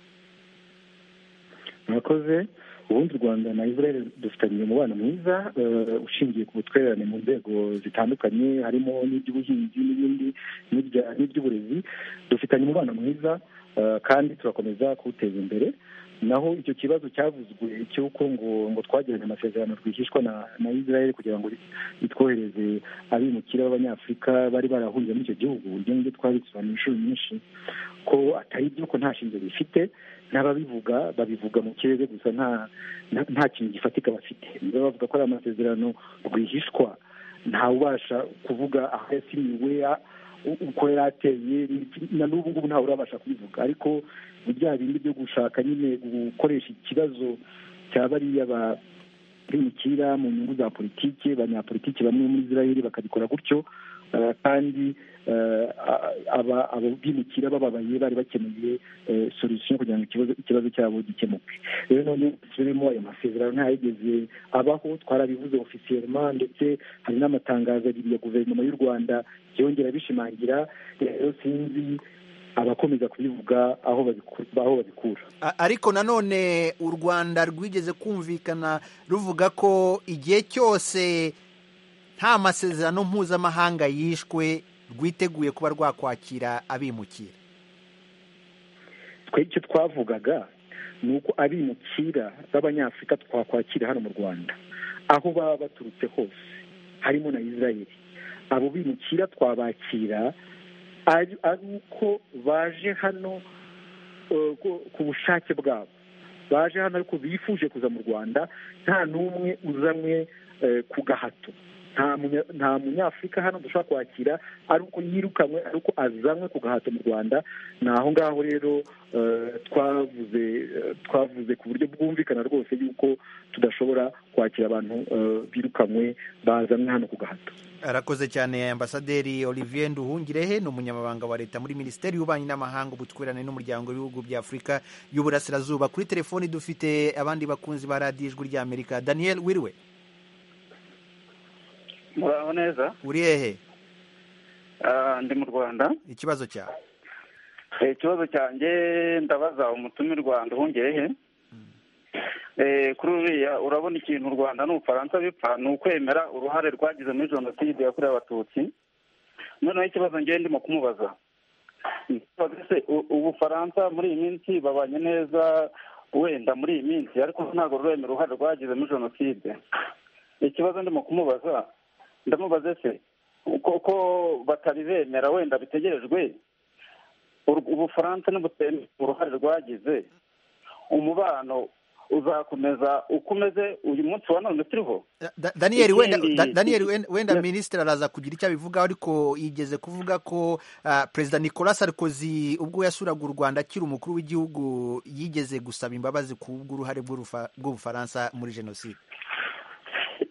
murakoze ubundi u rwanda na israel dufitanye umubano mwiza eh, ushingiye ku butwererane mu nzego zitandukanye harimo n'iby'ubuhinzi n'ibindi n'ibya- n'iby'uburezi dufitanye umubano mwiza eh, kandi turakomeza kuwuteza imbere naho icyo kibazo cyavuzwe cy'uko ngo ngo twagiranye amasezerano rwihishwa na na israel kugira ngo itwohereze abimukira b'abanyafurika bari barahungiye muri icyo gihugu ibyo ngibyo twabisobanuye inshuro nyinshi ko atari byo ko nta shingiro bifite n'ababivuga babivuga mu kirere gusa nta nta- nta kintu gifatika bafite niba bavuga ko ari amasezerano rwihishwa ntawubasha kuvuga aho yasinyiwe a- u- uko yari ateye na n'ubu ngubu ntawe urabasha kubivuga ariko ni bya bindi byo gushaka nyine gukoresha ikibazo cya bariya ba bimukira mu nyungu za politiki abanyapolitiki bamwe muri israel bakabikora gutyo eh, kandi eh, a- aba- abo bimukira bababaye bari bakeneye eh, solution kugira ngo ikibazo ikibazo cyabo gikemuke rero none turimo ayo masezerano ntayigeze abaho twarabivuze ofisiyelema ndetse hari n'amatangazo abiri ya guverinoma y'u rwanda yongera bishimangira rero sinzi abakomeza kubivuga aho babiku- aho babikura A- ariko nanone u rwanda rwigeze kumvikana ruvuga ko igihe cyose nta masezerano mpuzamahanga yishwe rwiteguye kuba rwakwakira abimukira twe icyo twavugaga ni uko abimukira b'abanyafurika twakwakira hano mu rwanda aho baba baturutse hose harimo na israel abo bimukira twabakira ari ari uko baje hano eh, ku- ku bushake bwabo baje hano ariko bifuje kuza mu rwanda nta n'umwe uzanwe eh, ku gahato nta munya- nta munyafurika hano dushobora kwakira ari uko yirukanwe ari uko azanwe ku gahato mu rwanda ni aho ngaho rero eh, twavuze eh, twavuze ku buryo bwumvikana rwose yuko tudashobora kwakira abantu eh, birukanwe bazanwe hano ku gahato arakoze cyane ambasaderi olivier nduhungirehe ni umunyamabanga wa leta muri minisiteri y'ububanyi n'amahanga ubutwererane n'umuryango w'ibihugu bya afurika y'uburasirazuba kuri telefoni dufite abandi bakunzi ba radiyo ijwi ry'amerika daniel wiriwe muraho neza uri hehe Ah, ndi mu rwanda ikibazo cyawe Eh, ikibazo cyanjye ndabaza umutumirwa nduhungerehe Eh, kuri uriya urabona ikintu u rwanda n'ubufaransa bipfa ni ukwemera uruhare rwagize muri jenoside yakorewe abatutsi noneho ikibazo ngewe ndimo kumubaza Ndabaza se u- ubufaransa muri iyi minsi babanye neza wenda muri iyi minsi ariko ntabwo ruremera uruhare rwagize muri jenoside ikibazo ndimo kumubaza ndamubaze se koko batabibemera wenda bitegerejwe Ur- ubufaransa n'ubutemera uruhare rwagize umubano uzakomeza uko umeze uyu munsi wa none turiho Da- Daniel wenda Ikindi- Da- Daniel wen- wenda Yes. minisitiri araza kugira icyo abivugaho ariko yigeze kuvuga ko ah, perezida Nicolas Sarkozy ubwo yasuraga u Rwanda akiri umukuru w'igihugu yigeze gusaba imbabazi ku bw'uruhare bw'urufa- bw'Ubufaransa muri jenoside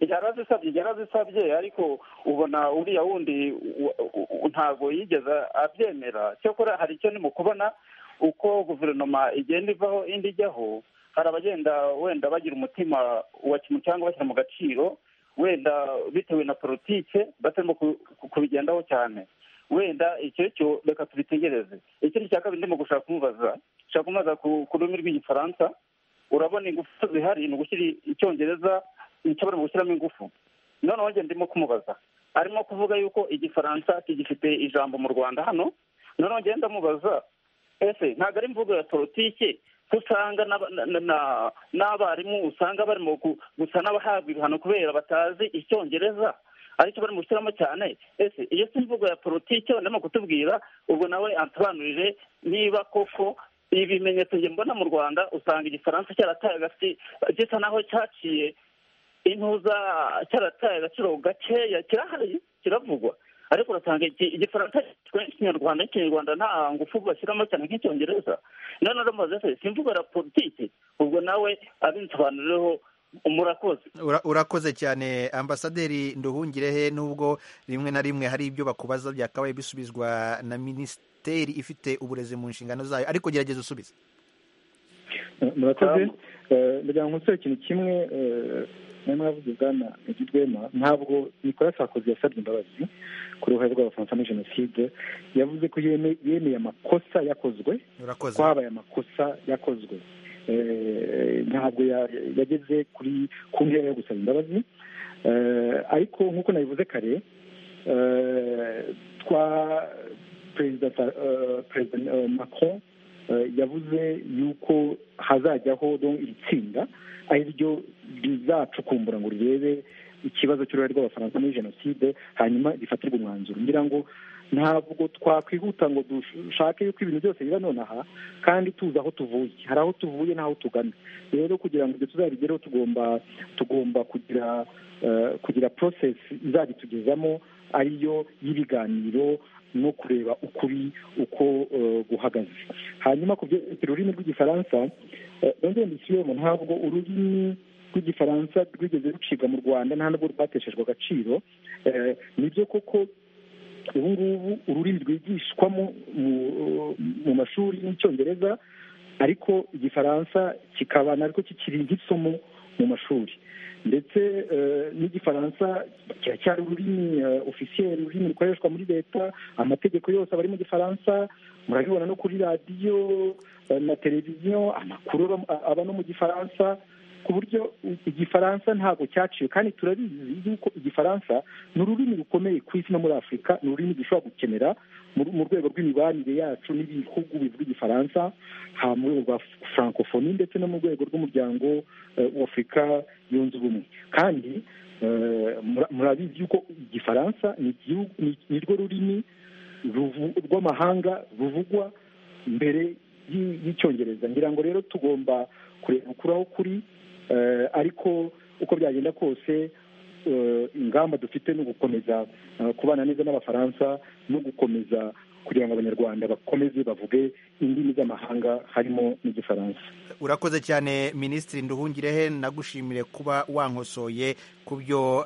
yarazisabye yarazisabye ariko ubona uriya wundi u- u- u- ntabwo yigeze abyemera cyakora hari icyo ndimo kubona uko guverinoma igenda ivaho indi ijyaho hari abagenda wenda bagira umutima wa kimwe cyangwa bashyira mu gaciro wenda bitewe na politike batarimo ku- ku- kubigendaho cyane wenda icyo cyo reka tubitegereze ikindi cya kabiri ndimo gushaka kumubaza gushaka kumubaza ku- ku rurimi rw'igifaransa urabona ingufu zihari ni ugushyira icyongereza nshobora mu gushyiramo ingufu noneho njye ndimo kumubaza arimo kuvuga yuko igifaransa kigifite ijambo mu rwanda hano noneho njye ndamubaza ese ntabwo ari imvugo ya politike ko usanga n'aba- na- na- na- n'abarimu usanga barimo gu- gusa n'abahabwa ibihano kubera batazi icyongereza aricyo barimo gushyiramo cyane ese iyo si imvugo ya politike ndimo kutubwira ubwo nawe ansobanurire niba koko ibi bimenyetso njye mbona mu rwanda usanga igifaransa cyarataye agati gisa naho cyaciye intuza cyarataye agaciro gakeya kirahari kiravugwa ariko urasanga iki- igifaransa cyitwa ikinyarwanda n'ikinyarwanda nta ngufu bashyiramo cyane nk'icyongereza noneho ndamaze se si imvugo ya politiki ubwo nawe abinsobanurireho murakoze Ura- urakoze cyane ambasaderi nduhungirehe nubwo rimwe na rimwe hari ibyo bakubaza byakabaye bisubizwa na minisiteri ifite uburezi mu nshingano zayo ariko gerageza usubize murakoze Eh, ndagira ngo nsore ikintu kimwe nari mwavuze bwana Rwema ntabwo Nicolas Sarkozy yasabye imbabazi ku ruhare rw'abafaransa muri jenoside yavuze ko yeme- yemeye amakosa yakozwe urakoze ko habaye amakosa yakozwe Eh, ntabwo ya- yageze kuri ku ntera yo gusaba imbabazi Eh, ariko nk'uko nabivuze kare eh, twa perezida Sa- eh, perezida eh, macron yavuze yuko hazajyaho iri tsinda ari ryo rizacukumbura ngo rirebe ikibazo cy'uruhare rw'abafaransa muri jenoside hanyuma gifatirwe umwanzuro ngira ngo ntabwo twakwihuta ngo dushake yuko ibintu byose biba nonaha kandi tuzi aho tuvuye hari aho tuvuye n'aho tugana rero kugira ngo ibyo tuzabigereho tugomba tugomba kugira kugira porosesi izabitugezamo ariyo y'ibiganiro no kureba ukuri uko guhagaze hanyuma ku byerekeye ururimi rw'igifaransa nongeye mbisubiremo ntabwo ururimi rw'igifaransa rwigeze rucibwa mu rwanda nta nubwo rwateshejwe agaciro nibyo koko ubu ngubu ururimi rwigishwamo mu mashuri y'icyongereza ariko igifaransa kikaba narwo kikiri nk'isomo mu mashuri ndetse n'igifaransa kiracyari ururimi ofisiyeri ururimi rukoreshwa muri leta amategeko yose aba ari mu gifaransa murabibona no kuri radiyo na televiziyo amakuru aba no mu gifaransa ku buryo igifaransa ntabwo cyaciwe kandi turabizi yuko igifaransa ni ururimi rukomeye ku isi no muri afurika ni ururimi dushobora gukenera mu rwego rw'imibanire yacu n'ibihugu bivuga igifaransa haba mu rwego rwa furankofoni ndetse no mu rwego rw'umuryango w'afurika yunze ubumwe kandi murabizi yuko igifaransa ni rwo rurimi rw'amahanga ruvugwa mbere y'icyongereza ngira ngo rero tugomba kureba ukuri aho kuri ariko uko byagenda kose ingamba dufite ni ugukomeza kubana neza n'abafaransa no gukomeza kugira ngo abanyarwanda bakomeze bavuge indimi z'amahanga harimo n'igifaransa urakoze cyane minisitiri nduhungirehe nagushimire kuba wankosoye ku byo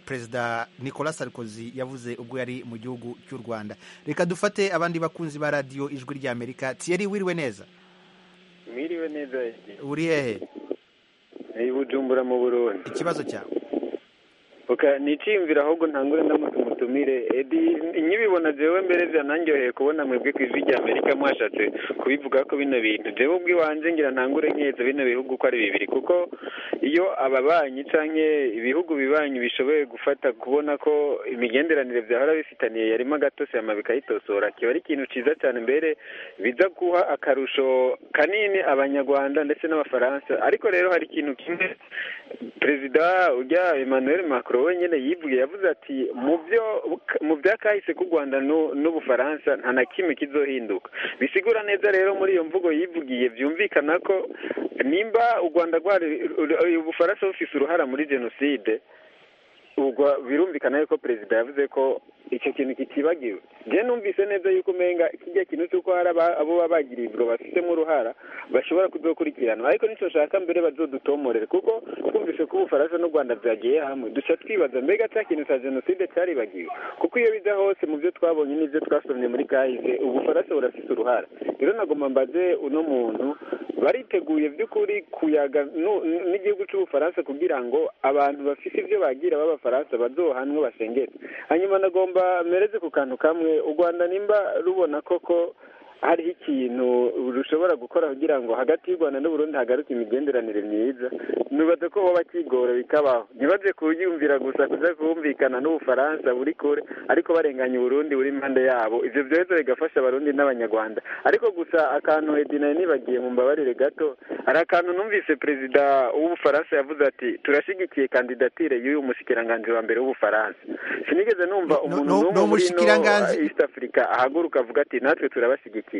perezida nicolas sarkozy yavuze ubwo yari mu gihugu cy'u rwanda reka dufate abandi bakunzi ba radiyo ijwi ry'amerika tiyeri wiriwe neza mwiriwe neza uri hehe bujumbura mu burundi ikibazo cyawe nicimvira ahubwo ntangure ndamutumire edi nkibibona jewe mbere bya nanjyoheye kubona mwebwe ku ijwi rya amerika mwashatse kubivuga ko bino bintu jewe ubwiwanjye ngira ntangure nkeza bino bihugu ko ari bibiri kuko iyo ababanyi canke ibihugu bibanyi bishoboye gufata kubona ko imigenderanire byahora bifitaniye yarimo agatosiyama bikayitosora kiba ari ikintu ciza cyane mbere biza guha akarusho kanini abanyarwanda ndetse n'abafaransa ariko rero hari ikintu kimwe perezida ujya emmanuel macron we nyine yivuye yavuze ati mu byo mu byakahise k'u rwanda n'ubufaransa nta na kimwe kizohinduka bisigura neza rero muri iyo mvugo yivugiye byumvikana ko nimba u rwanda rwari ubufaransa bufise uruhara muri jenoside ubwo birumvikana yuko perezida yavuze ko icyo kintu kitibagiwe njye numvise neza yuko umenga kijya kintu cy'uko hari abo baba bagirijwe bafitemo uruhara bashobora kudokurikirana ariko nicyo nshaka mbere bazodutomorere kuko twumvise ko ubufaransa n'u rwanda byagiye hamwe duca twibaza mbega cya kintu cya jenoside cyaribagiwe kuko iyo biza hose mu byo twabonye n'ibyo twasomye muri kahise ubufaransa burafite uruhara rero nagomba mbaze uno muntu bariteguye by'ukuri kuyaga n'igihugu cy'ubufaransa kugira ngo abantu bafite ibyo bagira b'abafaransa bazohanwe basengere hanyuma nagomba mereze ku kantu kamwe u rwanda nimba rubona koko hariho ikintu rushobora gukora kugira ngo hagati y'u rwanda n'uburundi hagaruke imigenderanire myiza ntibaze ko hoba kigora bikabaho ntibaze kuyumvira gusa kuza kumvikana n'ubufaransa buri kure ariko barenganya uburundi buri impande yabo ibyo byohezo bigafasha abarundi n'abanyarwanda ariko gusa akantu edinaye nibagiye mu mbabarire gato hari akantu numvise perezida w'ubufaransa yavuze ati turashyigikiye kandidatire y'uyu mushikiranganzi wa mbere w'ubufaransa sinigeze numva umuntu n'umwe muri east africa ahaguruka avuga ati natwe turabashyigikiye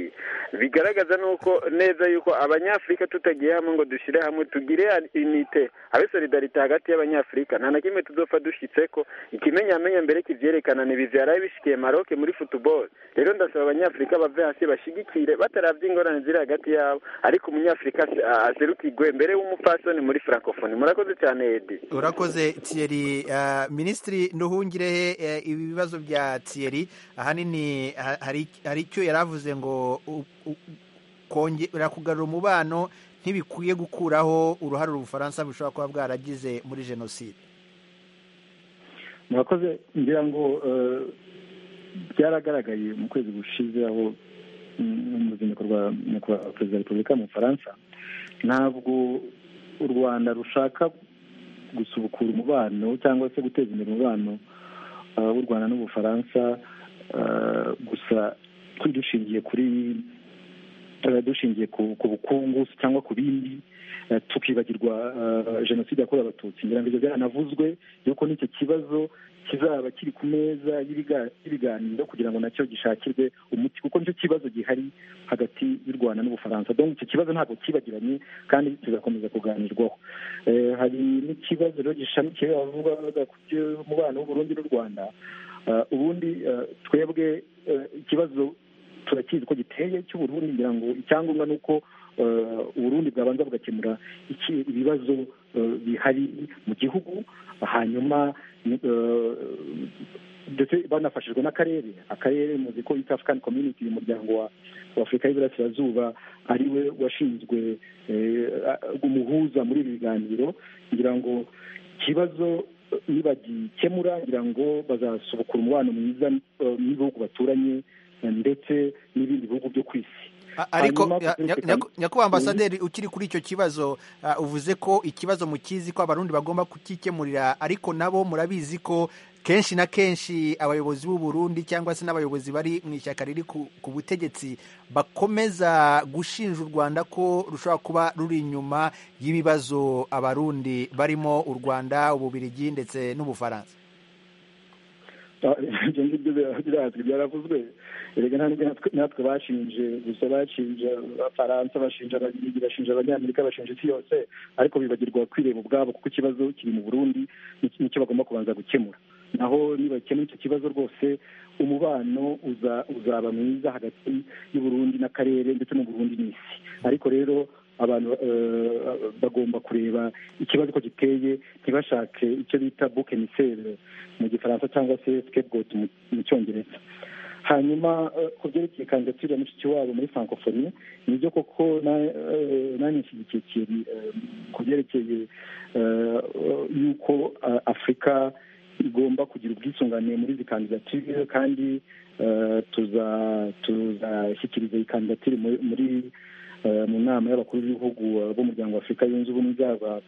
bigaragaza nuko neza yuko abanyafurika tutagiye hamwe ngo dushyire hamwe tugire inite habe solidarite hagati y'abanyafurika nta na kimwe tuzopfa dushyitse ko ikimenyamenye mbere kibyerekana ntibibyara bishikiye maroke muri futuboro rero ndasaba abanyafurika bave hasi bashyigikire batarabya ingorane ziri hagati yabo ariko umunyafurika azerukigwe mbere w'umupfasoni muri frankofoni murakoze cyane edi urakoze tiyeri minisitiri nduhungirehe ibibazo bya tiyeri ahanini hari icyo yari avuze ngo kongera kugarura umubano ntibikwiye gukuraho uruhare ubufaransa bushobora kuba bwaragize muri jenoside murakoze ngira ngo byaragaragaye mu kwezi gushize aho mu ruzinduko rwa nyakubahwa perezida wa repubulika mu bufaransa ntabwo u rwanda rushaka gusubukura umubano cyangwa se guteza imbere umubano w'u rwanda n'ubufaransa gusa dushingiye kuri dushingiye ku ku bukungu cyangwa ku bindi tukibagirwa jenoside yakorewe abatutsi ngira ngo ibyo byaranavuzwe yuko n'icyo kibazo kizaba kiri ku meza y'ibiganiro kugira ngo nacyo gishakirwe umuti kuko nicyo kibazo gihari hagati y'u rwanda n'ubufaransa donc icyo kibazo ntabwo kibagiranye kandi kizakomeza kuganirwaho hari n'ikibazo rero gishamikiye bavugaga ku by'umubano w'uburundi n'u rwanda ubundi twebwe ikibazo turakizi ko giteye cy'uburundi ngira ngo icyangombwa ni uko uburundi bwabanza bugakemura ibibazo bihari mu gihugu hanyuma ndetse banafashijwe n'akarere akarere muzi ko east african community uyu muryango wa afurika y'iburasirazuba ari we washinzwe umuhuza muri ibi biganiro ngira ngo ikibazo nibagikemura ngira ngo bazasubukura umubano mwiza n'ibihugu baturanye ndetse n'ibindi bihugu byo ku isi ariko nyakubahwa ambasaderi ukiri kuri icyo kibazo uvuze ko ikibazo mukizi ko abarundi bagomba kukikemurira ariko nabo murabizi ko kenshi na kenshi abayobozi b'u Burundi cyangwa se n'abayobozi bari mu ishyaka riri ku butegetsi bakomeza gushinja u rwanda ko rushobora kuba ruri inyuma y'ibibazo abarundi barimo u rwanda ububirigi ndetse n'ubufaransa ibyo ngibyo birazwi byaravuzwe erega natwe bashinje gusa bashinja abafaransa bashinja ababiligi bashinja abanyamerika bashinja isi yose ariko bibagirwa kwireba ubwabo kuko ikibazo kiri mu burundi nicyo bagomba kubanza gukemura naho nibakemura icyo kibazo rwose umubano uzaba mwiza hagati y'uburundi n'akarere ndetse n'uburundi n'isi ariko rero abantu bagomba kureba ikibazo ko giteye ntibashake icyo bita buke misere mu gifaransa cyangwa se sikebwoti mu cyongereza hanyuma ku byerekeye kandidatire ya mushikiwabo muri francophonie nibyo koko nanishyigikiye ikintu ku byerekeye yuko afurika igomba kugira ubwisungane muri izi kandidatire kandi tuzashyikiriza iyi kandidatire muri mu nama y'abakuru b'ibihugu b'umuryango wa afurika yunze ubumwe byaba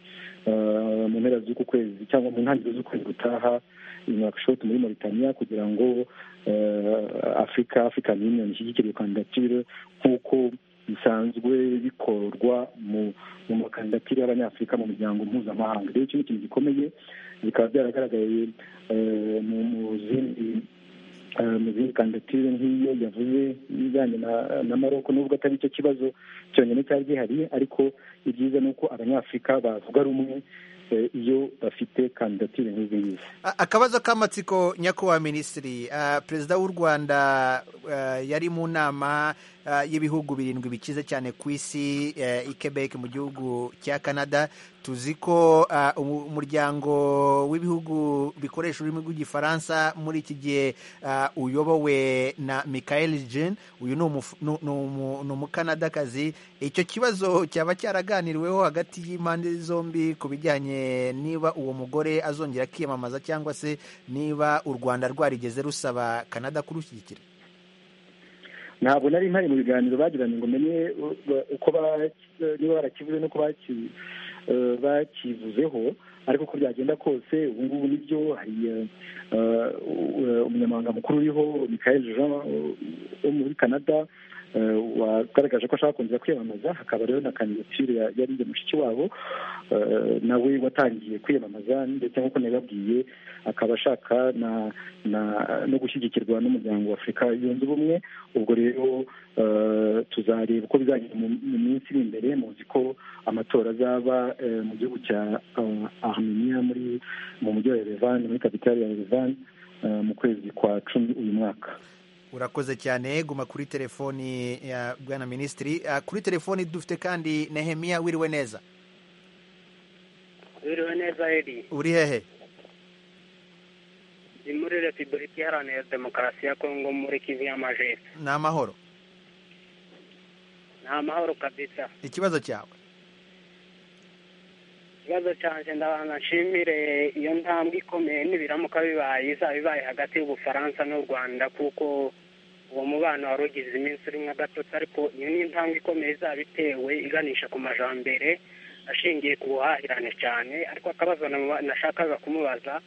mu mpera z'uku kwezi cyangwa mu ntangiriro z'ukwezi gutaha inakishoti muri mauritania kugira ngo afurika african union ishyigikire iyo kandidatire nk'uko bisanzwe bikorwa mu makandidatire y'abanyafurika mu muryango mpuzamahanga rero iki ni ikintu gikomeye bikaba byaragaragaye mu zindi mu zindi kandidatire nk'iyo yavuze ibijyanye na maroko nubwo atari cyo kibazo cyonyine cyari gihari ariko ibyiza ni uko abanyafurika bavuga rumwe iyo bafite kandidatire nk'izi ngizi akabazo k'amatsiko nyakubahwa minisitiri perezida w'u rwanda yari mu nama y'ibihugu birindwi bikize cyane ku isi i Quebec mu gihugu cya canada tuzi ko umuryango w'ibihugu bikoresha ururimi rw'igifaransa muri iki gihe uyobowe na michael jean uyu ni umukanadakazi icyo kibazo cyaba cyaraganiriweho hagati y'impande zombi ku bijyanye niba uwo mugore azongera akiyamamaza cyangwa se niba u rwanda rwarigeze rusaba canada kurushyigikira ntabwo nari mpari mu biganiro bagiranye ngo menye uko niba barakivuze n'uko bakivuzeho ariko uko byagenda kose ubu ngubu nibyo hari umunyamabanga mukuru uriho Michael Jean wo muri canada wagaragaje ko ashaka kongera kwiyamamaza hakaba rero na kandidatire yarinze mushiki wabo nawe watangiye kwiyamamaza ndetse nk'uko nabibabwiye akaba ashaka no gushyigikirwa n'umuryango wa afurika yunze ubumwe ubwo rero tuzareba uko bizagenda mu minsi iri imbere muzi ko amatora azaba mu gihugu cya armenia muri mu mujyi wa yerevani muri kapitali ya yerevani mu kwezi kwa cumi uyu mwaka urakoze cyane guma kuri telefoni ya bwana minisitiri kuri telefoni dufite kandi nehemiya wiriwe neza wiriwe neza eri uri hehe ni muri repubulika iharanira demokarasi ya kongo muri kivu y'amajepfo ni amahoro ni amahoro kabisa ikibazo cyawe ikibazo cyanjye ndabanza nshimire iyo ntambwe ikomeye n'ibiramuka bibaye izaba ibaye hagati y'ubufaransa n'u rwanda kuko uwo mubano wari ugize iminsi urimo agatotsi ariko iyo ni intambwe ikomeye izaba itewe iganisha ku majambere ashingiye ku buhahirane cyane ariko akabazo nashakaga kumubaza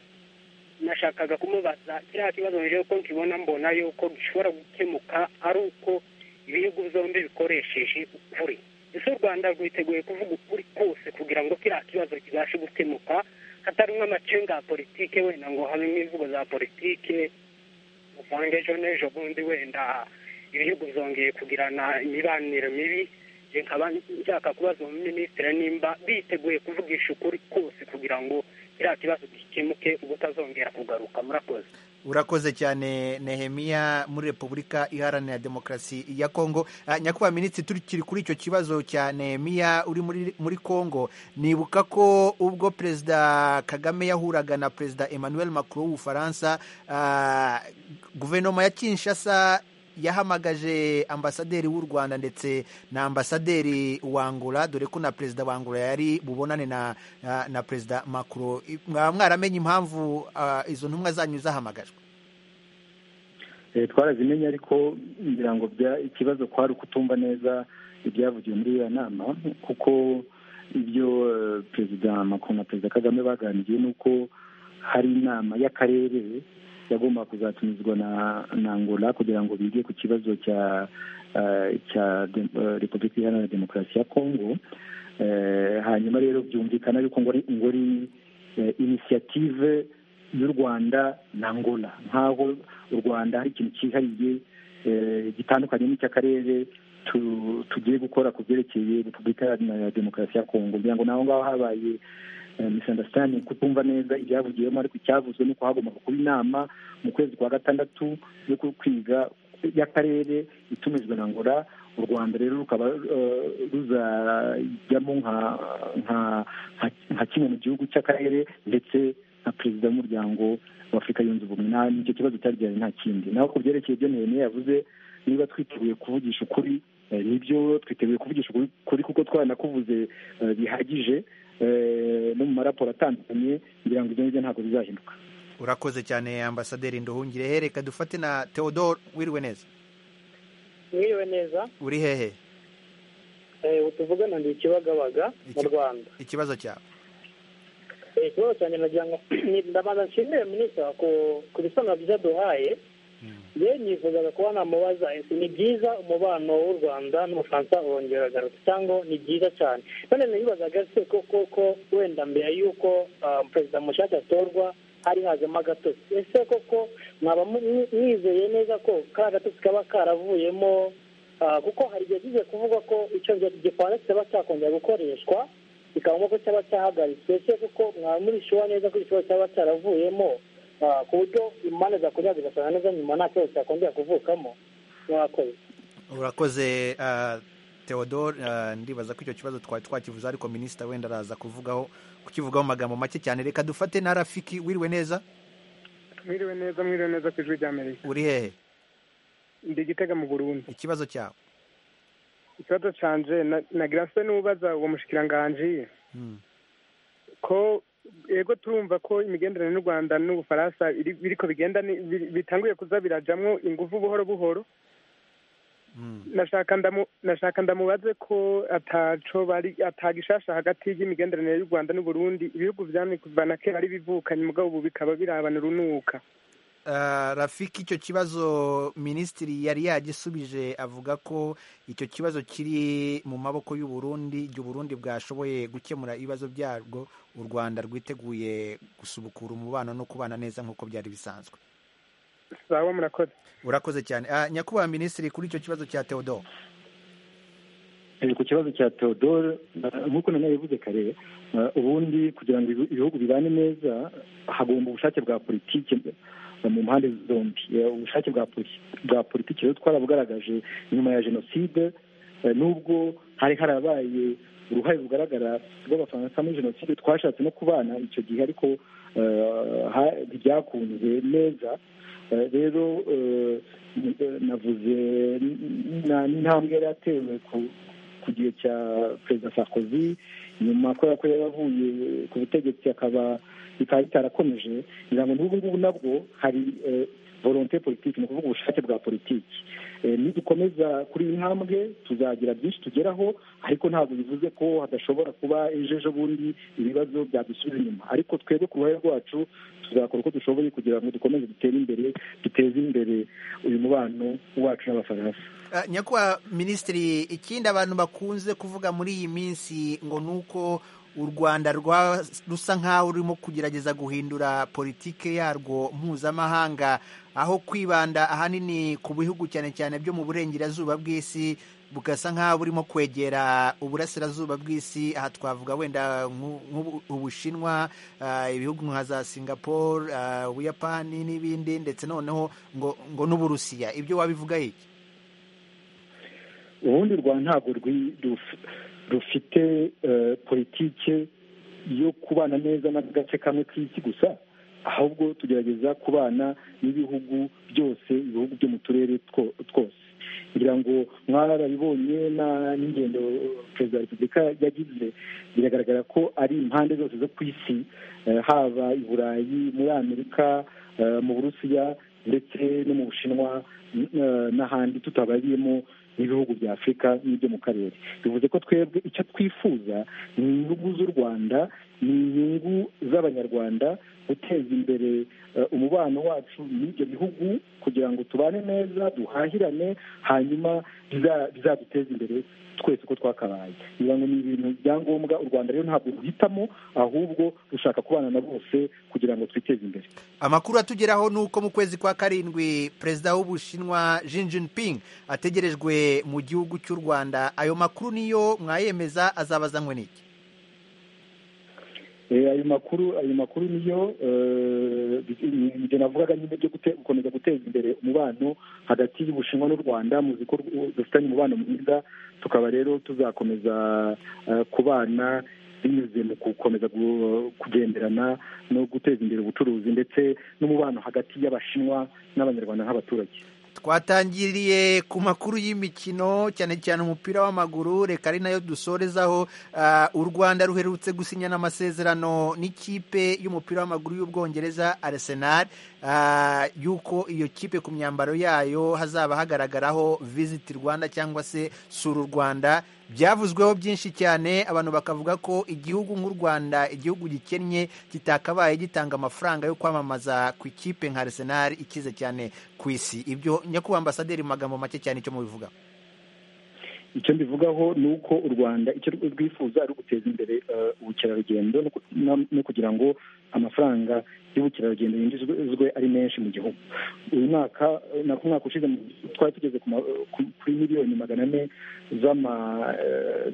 nashakaga kumubaza kiriya kibazo mbere yuko nkibona mbona yuko gishobora gukemuka ari uko ibihugu zombi bikoresheje ukuri ese u rwanda rwiteguye kuvuga ukuri kose kugira ngo kiriya kibazo kibashe gukemuka hatarimo amacenga ya politike wenda ngo habemo imvugo za politike usange ejo n'ejo bundi wenda ibihugu byongeye kugirana imibanire mibi njye nkaba nshaka kubaza minisitiri nimba biteguye kuvugisha ukuri kose kugira ngo kiriya kibazo gikemuke ubutazongera kugaruka murakoze urakoze cyane nehemiya muri repubulika iharanira demokarasi ya kongo Ah, nyakubahwa minisitiri turikiri kuri icyo kibazo cya nehemiya uri muri, muri kongo nibuka ko ubwo perezida kagame yahuraga na perezida emmanuel macron w'ubufaransa ah, guverinoma ya kinshasa yahamagaje ambasaderi w'u rwanda ndetse na ambasaderi wa angola dore ko na perezida wa angola yari bubonane na, na, na perezida macron I- mwaba mwaramenye impamvu ah, izo ntumwa zanyu zahamagajwe Eh, twarazimenye ariko ngira ngo bya- ikibazo kwari ukutumva neza ibyavugiwe muri iyo nama kuko ibyo eh, perezida macron na perezida kagame baganiriye ni uko hari inama y'akarere yagomba kuzatumizwa na na angola kugira ngo bige ku kibazo cya eh, cya de- eh, repubulika iharanira demokarasi ya kongo Eh, hanyuma rero byumvikana yuko ngo ari ngo ari eh, inisiyative y'u rwanda na angola nk'aho u rwanda hari ikintu cyihariye eh, gitandukanye n'icy'akarere tu- tugiye gukora ku byerekeye repubulika iharanira demokarasi ya kongo kugira ngo naho ngaho habaye eh, misunderstanding kutumva neza ibyavugiwemo ariko icyavuzwe ni uko hagombaga kuba inama mu kwezi kwa gatandatu yo ku- kwiga y'akarere itumizwa na ngora u rwanda rero rukaba eh, ruzajyamo nka nka- nka- nka kimwe mu gihugu cy'akarere ndetse na perezida w'umuryango wa afurika yunze ubumwe nta nicyo kibazo cyari gihari nta kindi naho ku byerekeye ibyo ntene yavuze niba twiteguye kuvugisha ukuri eh, nibyo twiteguye kuvugisha ukuri- ukuri kuko twaranakuvuze eh, bihagije eh, no mu maraporo atandukanye kugira ngo ibyo ngibyo ntabwo bizahinduka urakoze cyane ambasaderi nduhungire hereka dufate na theodore wiriwe neza mwiriwe neza uri hehe eh, ubu tuvugana ndi ikibagabaga mu rwanda ikibazo cyawe Eh, ikibazo cyanjye nagira ngo ni- ndabanza nshimire minisita ku- ku bisobanuro byiza duhaye yewe nifuzaga kuba namubaza ese ni byiza umubano w'u rwanda n'ubufaransa wongera agaruka cyangwa ni byiza cyane none nibazaga se ko koko wenda mbere y'uko ah, perezida mushaka atorwa hari hazemo agatotsi ese koko mwaba mu- mwizeye neza ko kariya gatotsi kaba karavuyemo ah, kuko hari igihe kigiye kuvugwa ko icyongereza igifaransa kiba cyakongera gukoreshwa bikaba nk'uko cyaba cyahagaritswe ese kuko mwaba muri shuwa neza ko igishobora cyaba cyaravuyemo ah, ku buryo impande zakongera zigasanga neza nyuma nta kibazo cyakongera kuvukamo mwakoze urakoze uh, theodore uh, ndibaza ko icyo kibazo twari twakivuze ariko minisita wenda araza kuvugaho kukivugaho mu magambo make cyane reka dufate na rafiki wiriwe neza mwiriwe neza mwiriwe neza ku ijwi rya amerika uri hehe ndi igitega mu burundi ikibazo cyawe ikibazo canje na- nagira se n'ubaza uwo mushikiranganji Mm. ko yego turumva ko imigenderanire y'u rwanda n'ubufaransa iri- biriko bigenda ni- biri- bitanguye kuza birajamwo ingufu buhoro buhoro nashaka ndamu- nashaka ndamubaze ko ataco bari atagishasha hagati y'imigenderanire y'u rwanda n'uburundi ibihugu vyamye kuva na kera ari bivukanye mugabo ubu bikaba birabana urunuka Uh, rafiki icyo kibazo minisitiri yari yagisubije avuga ko icyo kibazo kiri mu maboko y'u Burundi igihe uburundi bwashoboye gukemura ibibazo byarwo u rwanda rwiteguye gusubukura umubano no kubana neza nk'uko byari bisanzwe sawa murakoze urakoze cyane uh, nyakubahwa minisitiri kuri icyo kibazo cya theodore Eh, ku kibazo cya theodore eh, nk'uko nanone yabivuze kare eh, ubundi kugira ngo ibi- ibihugu bibane neza hagomba ubushake bwa politiki eh, mu mpande zombi Eh, ubushake bwa poli- bwa politiki rero twarabugaragaje nyuma ya jenoside eh, nubwo hari harabaye uruhare rugaragara rw'abafaransa muri jenoside twashatse no kubana icyo gihe ariko eh, ha- ntibyakunze neza Eh, rero eh, eh, navuze na- n'intambwe yari yatewe ku- ku gihe cya perezida sarkozy nyuma kubera ko yari avuye ku butegetsi akaba bikaba bitarakomeje ngira ngo n'ubu ngubu nabwo hari volonte politiki ni ukuvuga ubushake bwa politiki nidukomeza kuri iyi ntambwe tuzagira byinshi tugeraho ariko ntabwo bivuze ko hadashobora kuba ejo ejo bundi ibibazo byadusubira inyuma ariko twebwe ku ruhare rwacu tuzakora uko dushoboye kugira ngo dukomeze dutere imbere duteze imbere uyu mubano wacu n'abafaransa nyakubahwa minisitiri ikindi abantu bakunze kuvuga muri iyi minsi ngo ni uko u rwanda rusa nk'aho rurimo kugerageza guhindura politike yarwo mpuzamahanga aho kwibanda ahanini ku bihugu cyane cyane byo mu burengerazuba bw'isi bugasa nk'aho burimo kwegera uburasirazuba bw'isi aha twavuga wenda ubushinwa ibihugu nka za singapore ubuyapani n'ibindi ndetse noneho ngo ngo n'uburusiya ibyo wabivuga iki ubundi rwa ntabwo rufite politike yo kubana neza n'agace kamwe k'isi gusa ahubwo tugerageza kubana n'ibihugu byose ibihugu byo mu turere twose kugira ngo mwarabibonye n'ingendo perezida wa repubulika yagize biragaragara ko ari impande zose zo ku isi haba i burayi muri amerika mu burusiya ndetse no mu bushinwa n'ahandi tutabariyemo n'ibihugu bya afurika n'ibyo mu karere bivuze ko twebwe icyo twifuza ni inyungu z'u rwanda ni inyungu z'abanyarwanda guteza imbere umubano wacu n'ibyo bihugu kugira ngo tubane neza duhahirane hanyuma bizaduteze imbere twese uko twakabaye kugira ngo ni ibintu bya ngombwa u rwanda rero ntabwo ruhitamo ahubwo rushaka kubana na bose kugira ngo twiteze imbere amakuru atugeraho ni uko mu kwezi kwa karindwi perezida w'ubushinwa Xi Jinping ategerejwe mu gihugu cy'u rwanda ayo makuru niyo mwayemeza azaba azanywe n'iki ayo makuru ayo makuru niyo ibyo navugaga nyine byo gukomeza guteza imbere umubano hagati y'ubushinwa n'u rwanda muzi ko dufitanye umubano mwiza tukaba rero tuzakomeza kubana binyuze mu gukomeza kugenderana no guteza imbere ubucuruzi ndetse n'umubano hagati y'abashinwa n'abanyarwanda nk'abaturage twatangiriye ku makuru y'imikino cyane cyane umupira w'amaguru reka ari nayo dusorezaho u rwanda ruherutse gusinyana amasezerano n'ikipe y'umupira w'amaguru y'ubwongereza Arsenal y'uko iyo kipe ku myambaro yayo hazaba hagaragaraho visiti rwanda cyangwa se sura u rwanda byavuzweho byinshi cyane abantu bakavuga ko igihugu nk'u rwanda igihugu gikennye kitakabaye gitanga amafaranga yo kwamamaza ku ikipe nka Arsenal ikize cyane ku isi ibyo nyakubahwa ambasaderi mu magambo make cyane icyo mubivuga icyo mbivugaho ni uko u rwanda icyo rwifuza ari uguteza imbere ubukerarugendo no kugira ngo amafaranga y'ubukerarugendo yinjizwe ari menshi mu gihugu uyu mwaka nako umwaka ushize twari tugeze kuri miliyoni magana ane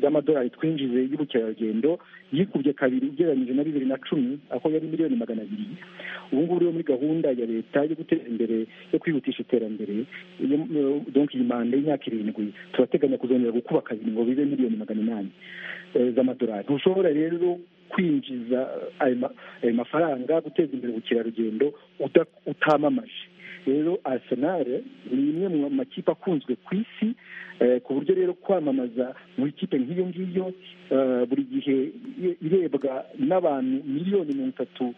z'amadolari twinjize y'ubukerarugendo yikubye kabiri ugereranyije na bibiri na cumi aho yari miliyoni magana abiri ubu ngubu rero muri gahunda ya leta yo guteza imbere yo kwihutisha iterambere donki iyi manda y'imyaka irindwi turateganya kuzongera gukuba kabiri ngo bibe miliyoni magana inani z'amadolari ntushobora rero kwinjiza ayo mafaranga guteza imbere ubukerarugendo utamamaje rero arsenal ni imwe mu makipe akunzwe ku isi ku buryo rero kwamamaza mu ikipe nk'iyo ngiyo buri gihe irebwa n'abantu miliyoni mirongo itatu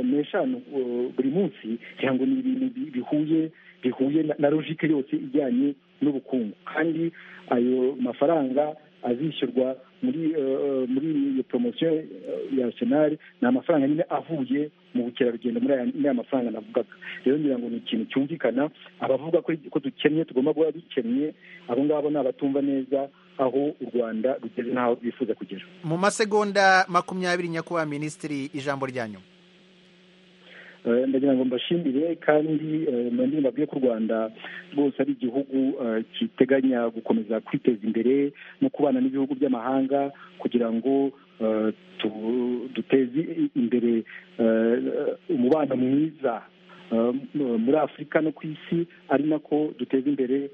n'eshanu buri munsi kugira ngo ni ibintu bihuye bihuye na logike yose ijyanye n'ubukungu kandi ayo mafaranga azishyurwa muri muri iyo poromosiyo ya arsenal ni amafaranga nyine avuye mu bukerarugendo muri aya mafaranga navugaga rero ngira ngo ni ikintu cyumvikana abavuga ko dukennye tugomba guhora dukennye abo ngabo ni abatumva neza aho u rwanda rugeze n'aho rwifuza kugera mu masegonda makumyabiri nyakubahwa minisitiri ijambo rya nyuma ndagira ngo mbashimire kandi nandi mbabwiye ko u rwanda rwose ari igihugu kiteganya gukomeza kwiteza imbere no kubana n'ibihugu by'amahanga kugira ngo duteze imbere umubano mwiza muri afurika no ku isi ari nako duteza imbere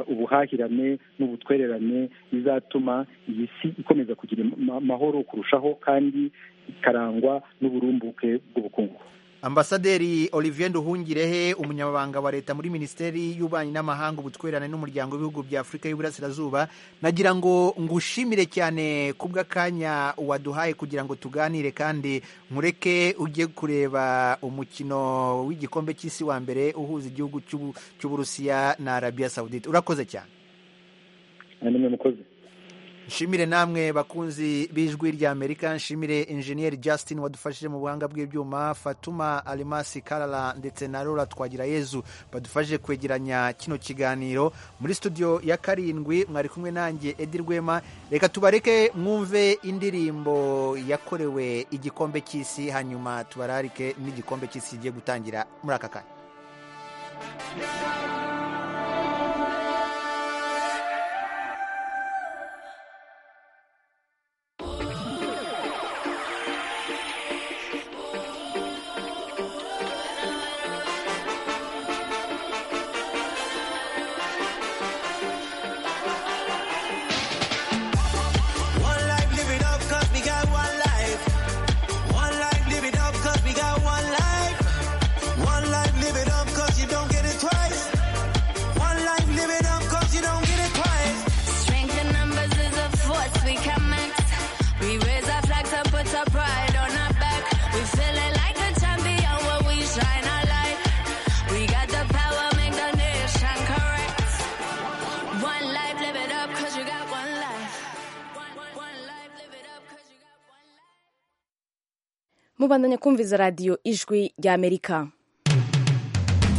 ubuhahirane n'ubutwererane bizatuma iyi si ikomeza kugira amahoro kurushaho kandi ikarangwa n'uburumbuke bw'ubukungu ambasaderi olivier nduhungirehe umunyamabanga wa leta muri minisiteri y'ububanyi n'amahanga ubutwererane n'umuryango w'ibihugu bya afurika y'uburasirazuba nagira ngo ngushimire cyane ku bw'akanya waduhaye kugira ngo tuganire kandi nkureke ujye kureba umukino w'igikombe cy'isi wa mbere uhuza igihugu cy'u- cy'uburusiya na arabiya sawudite urakoze cyane nimwe mukozi nshimire namwe bakunzi b'ijwi rya amerika nshimire injeniyeri justin wadufashije mu buhanga bw'ibyuma fatuma alimasi karara ndetse na rora twagira yezu badufashije kwegeranya kino kiganiro muri studio ya karindwi mwari kumwe nanjye edi rwema reka tubareke mwumve indirimbo yakorewe igikombe cy'isi hanyuma tubararike n'igikombe cy'isi kigiye gutangira muri aka kanya One life, live it up, cause we got one life. One life, live it up, cause we got one life. One life, live it up, cause you don't get it twice. One life, live it up, cause you don't get it twice. Strength in numbers is a force we can max. We raise our flags and put our pride on our back. We feel it like a champion when we shine our light. We got the power, make the nation correct. One life, live it up, cause you got one life. mubandanya kumviza radiyo ijwi ry'amerika